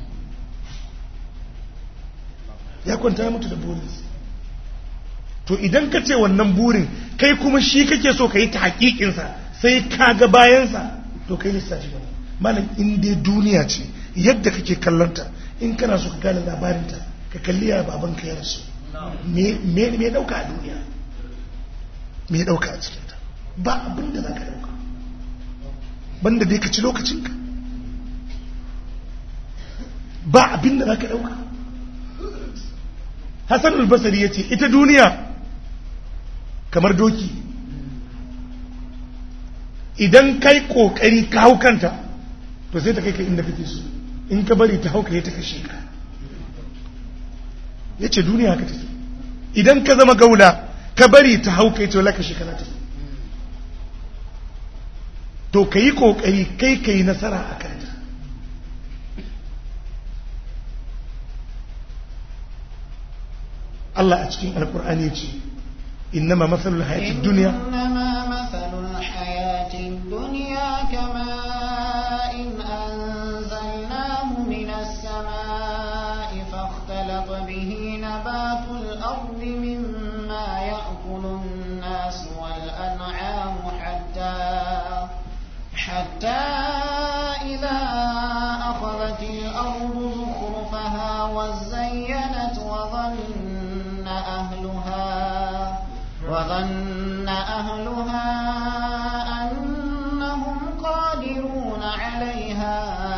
S1: ya kwanta ya mutu da burinsa to idan ka ce wannan burin kai kuma shi kake so ka yi ta hakikinsa sai ka ga bayansa to kai lissafi ba malam in dai duniya ce yadda kake kallonta in kana so ka gane labarinta ka kalli ya baban ka ya rasu me dauka a duniya me dauka a cikinta ba abin da za ka dauka banda dai ka ci lokacinka ba abin da za ka dauka hassan albasari ya ce ita duniya kamar doki idan kai kokari ka hau kanta to sai ta kai ka inda kake so in ka bari ta hauka ya ta kashe ka ya ce duniya haka take idan ka zama gaula ka bari ta hauka ya ce wala kashe ka na ta to ka yi kokari kai ka yi nasara a kanta Allah a cikin alkur'ani ce innama matsalul hayatid duniya
S2: إنما مثل الحياة الدنيا كماء أنزلناه من السماء فاختلط به نبات الأرض مما يأكل الناس والأنعام حتى حتى إذا أخذت الأرض زخرفها وزينت وظن أهلها وظن أهلها أنهم قادرون عليها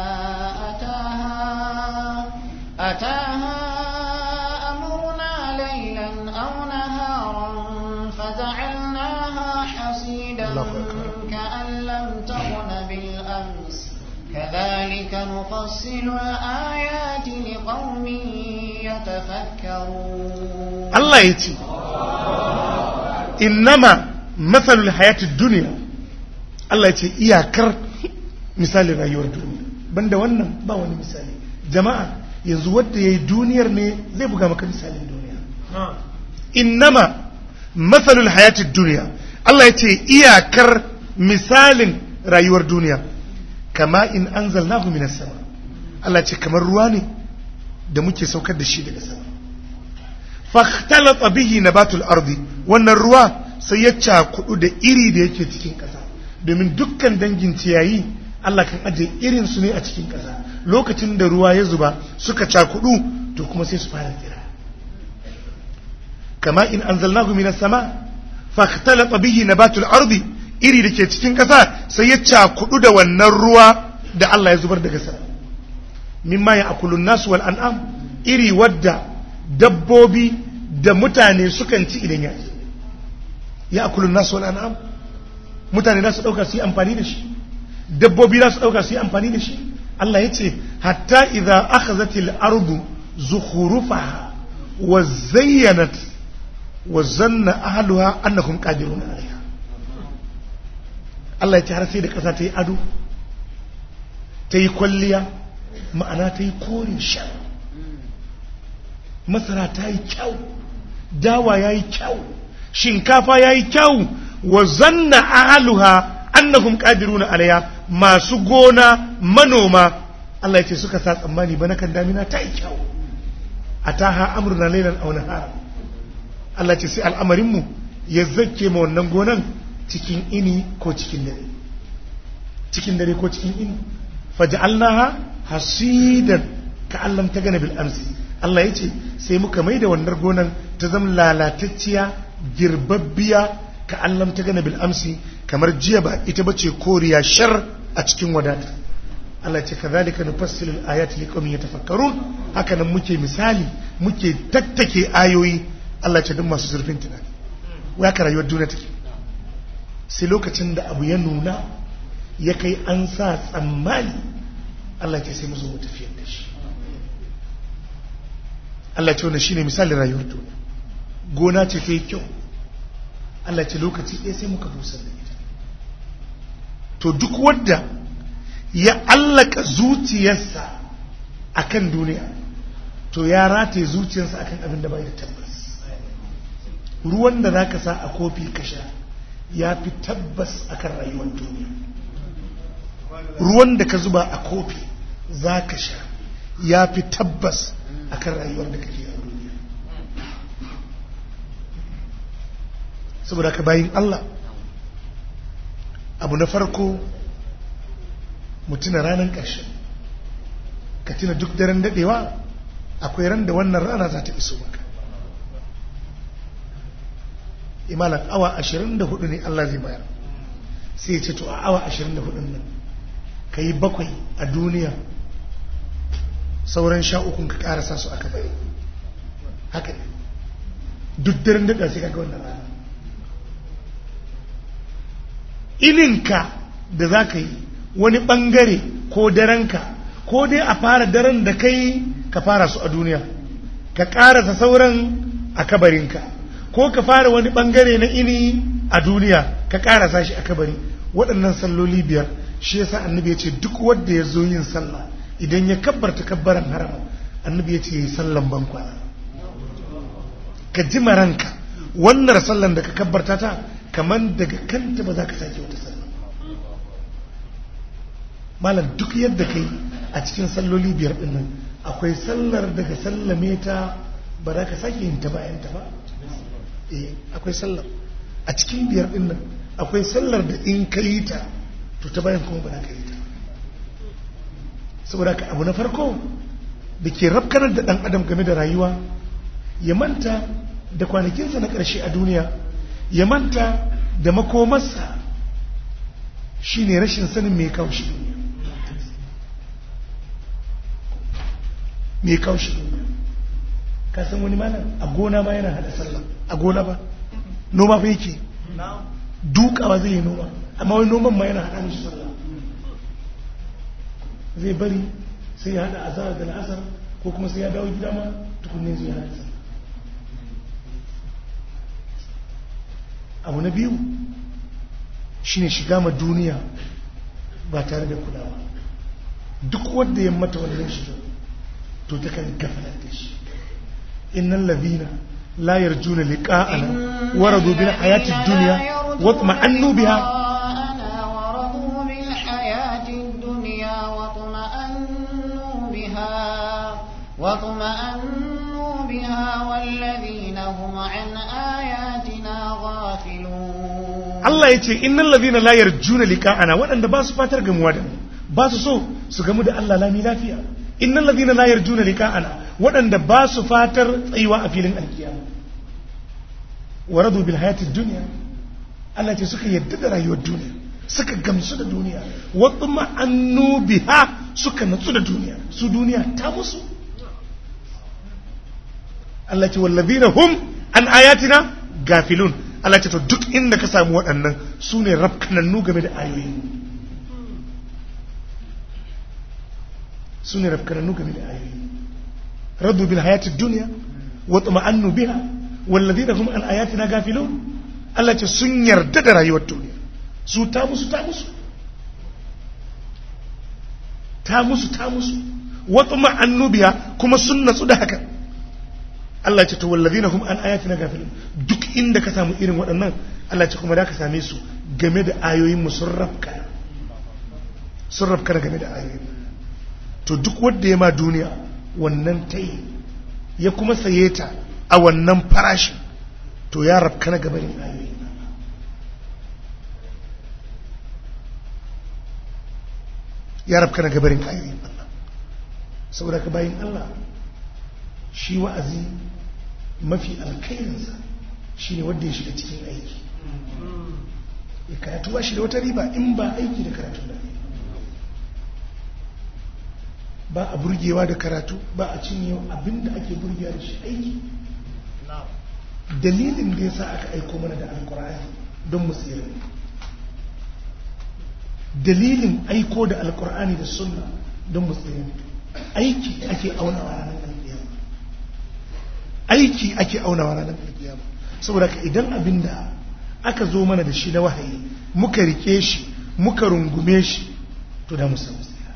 S2: أتاها أتاها أمرنا ليلا أو نهارا فجعلناها حصيدا
S1: الله أكبر.
S2: كأن لم تغن بالأمس كذلك نفصل الآيات لقوم يتفكرون
S1: Allah ya ce innama matsalul hayatid duniya Allah ya ce iyakar misalin rayuwar duniya banda wannan ba wani misali jama'a yanzu wadda ya yi duniyar ne zai buga maka misalin duniya innama matsalul hayatid duniya Allah ya ce iyakar misalin rayuwar duniya kama in anzalnahu minas sama Allah ya ce kamar ruwa ne da muke saukar da shi daga sama fahtalata bihi nabatul ardi wannan ruwa sai ya cakudu da iri da yake cikin ƙasa domin dukkan dangin ciyayi Allah kan aje irin su ne a cikin ƙasa lokacin da ruwa ya zuba suka cakudu to kuma sai su fara tsira kama in anzalnahu minas sama fahtalata bihi nabatul ardi iri da ke cikin ƙasa sai ya cakudu da wannan ruwa da Allah ya zubar daga sama mimma ya akulun nasu wal an'am iri wadda dabbobi da mutane sukan ci idan ya ci ya akulun nasu wal an'am mutane za su dauka su yi amfani da shi dabbobi za su dauka su yi amfani da shi Allah ya ce hatta idza akhazatil ardu zukhrufaha wa zayyanat wa zanna ahluha annahum qadirun alaiha Allah ya ce har sai da ƙasa ta yi ado ta yi kwalliya ma'ana ta yi kore shan masara ta yi kyau dawa ya yi kyau shinkafa ya yi kyau wa zanna ahluha annahum qadiruna alaiha masu gona manoma Allah ya ce suka sa tsammani ba kan damina ta yi kyau ataha amruna laylan aw nahara Allah ce sai al'amarinmu ya zake ma wannan gonan cikin ini ko cikin dare cikin dare ko cikin ini faj'alnaha hasidan ka'allam ta gana bil amsi Allah ya ce sai muka mai da wannan gonan ta zama lalatacciya girbabbiya ka'allam ta gana bil amsi kamar jiya ba ita bace koriya shar a cikin wadata Allah ce kazalika nufassilu al-ayati liqaumin yatafakkarun haka nan muke misali muke tattake ayoyi Allah ce duk masu zurfin tunani waya ka rayuwar duniya take sai lokacin da abu ya nuna ya kai an sa tsammani Allah ce sai mu zo mu tafiyar da shi Allah ce wannan shine misalin rayuwar duniya gona ce ta yi kyau Allah ce lokaci ɗaya sai muka busar da ita to duk wadda ya allaka zuciyarsa akan duniya to ya rataye zuciyarsa akan abin da bai da tabbas ruwan da zaka sa a kofi ka sha ya fi tabbas akan rayuwar duniya ruwan da ka zuba a kofi za ka sha ya fi tabbas akan rayuwar da kake a duniya saboda ka bayin Allah abu na farko mu tuna ranar ƙarshe ka tuna duk daren daɗewa akwai ran da wannan rana za ta iso maka imalan awa 24 ne Allah zai bayar sai ya ce to a awa 24 nan ka yi bakwai a duniya sauran sha ukun ka karasa su aka bai haka ne duk daren daɗa sai kaga wannan rana ininka da za ka yi wani ɓangare ko darenka ko dai a fara daren da kai ka fara su a duniya ka ƙarasa sauran a kabarinka ko ka fara wani ɓangare na ini a duniya ka ƙarasa shi a kabari waɗannan salloli biyar shi yasa annabi ya ce duk wanda ya zo yin sallah idan ya kabbarta kabbaran haram annabi ya ce ya yi sallan bankwana ka ji maranka wannan sallan da ka kabbarta ta kamar daga kanta ba za ka sake wata sallah malam duk yadda kai a cikin salloli biyar din nan akwai sallar daga sallame ta ba za ka sake yin ta bayan ta ba eh akwai sallar a cikin biyar din nan akwai sallar da in ka yi ta to ta bayan kuma ba za ka yi ta saboda ka abu na farko da ke rafkanar da dan adam game da rayuwa ya manta da kwanakinsa na ƙarshe a duniya ya manta da makomarsa shine rashin sanin mai kawo shi duniya mai kawo shi duniya ka san wani mana a gona ma yana hada sallah a gona ba noma fa yake dukawa zai yi noma amma wani noman ma yana hada mishi sallah zai bari sai ya hada azhar da al'asar ko kuma sai ya dawo gida ma tukunne zai hada sallah abu na biyu shine shiga ma duniya ba tare da kulawa duk wanda ya mata wannan shiga to ta kan gafalar da shi innal ladina la yarjuna liqa'ana waradu bil hayati dunya wa tma'annu biha
S2: ورضوا بالحياة الدنيا واطمأنوا بها واطمأنوا بها والذين هم عن آياتنا غافلون
S1: Allah ya ce innal ladina la yarjuna liqa'ana waɗanda ba su fatar gamuwa da mu ba su so su gamu da Allah lami lafiya innal ladina la yarjuna liqa'ana waɗanda ba su fatar tsayuwa a filin alkiyama waradu bil hayatid dunya Allah ce suka yadda da rayuwar duniya suka gamsu da duniya wa annu biha suka natsu da duniya su duniya ta musu Allah ce wallazina hum an ayatina gafilun Allah ce to duk inda ka samu waɗannan su ne rafkanannu game da ayoyi su ne rafkanannu game da ayoyi radu bil hayatid dunya wa tuma'annu biha walladina hum an ayatina gafilun Allah ce sun yarda da rayuwar duniya su ta musu ta musu ta musu ta musu wata ma'annubiya kuma sun natsu da haka Allah ce to wallazina hum an ayatina gafilun duk inda ka samu irin waɗannan Allah ce kuma da ka same su game da ayoyin mu sun rafka sun rafka game da ayoyin to duk wanda ya ma duniya wannan ta yi ya kuma saye ta a wannan farashin to ya rafka na gabanin ayoyin ya rafka na gabarin ayoyin Allah saboda ka bayin Allah shi wa'azi mafi alkairinsa shi ne wadda ya shiga cikin aiki ya karatu ba shi da wata riba in ba aiki da karatu da ba a burgewa da karatu ba a cinye abinda ake burgewa da shi aiki dalilin da ya sa aka aiko mana da alkur'ani don mu tsira dalilin aiko da alkur'ani da sunna don mu tsira aiki ake aunawa ranar alkiyama aiki ake aunawa ranar alkiyama saboda ka idan abin da aka zo mana da shi na wahayi muka rike shi muka rungume shi to da mu samu tsira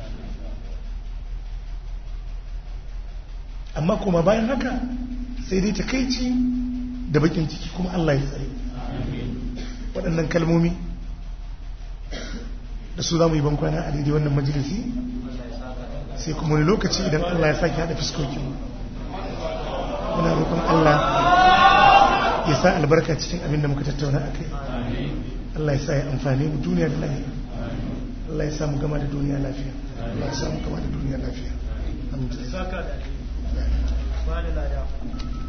S1: amma kuma bayan haka sai dai takaici da bakin ciki kuma Allah ya tsare waɗannan kalmomi da su za mu yi bankwana a daidai wannan majalisi sai kuma wani lokaci idan Allah ya sake haɗa fiskokinmu muna roƙon Allah ya sa albarka cikin abin da muka tattauna a kai Allah ya sa ya amfani mu duniya da lafiya Allah ya sa mu gama da duniya lafiya Allah ya sa mu gama da duniya lafiya alhamdulillah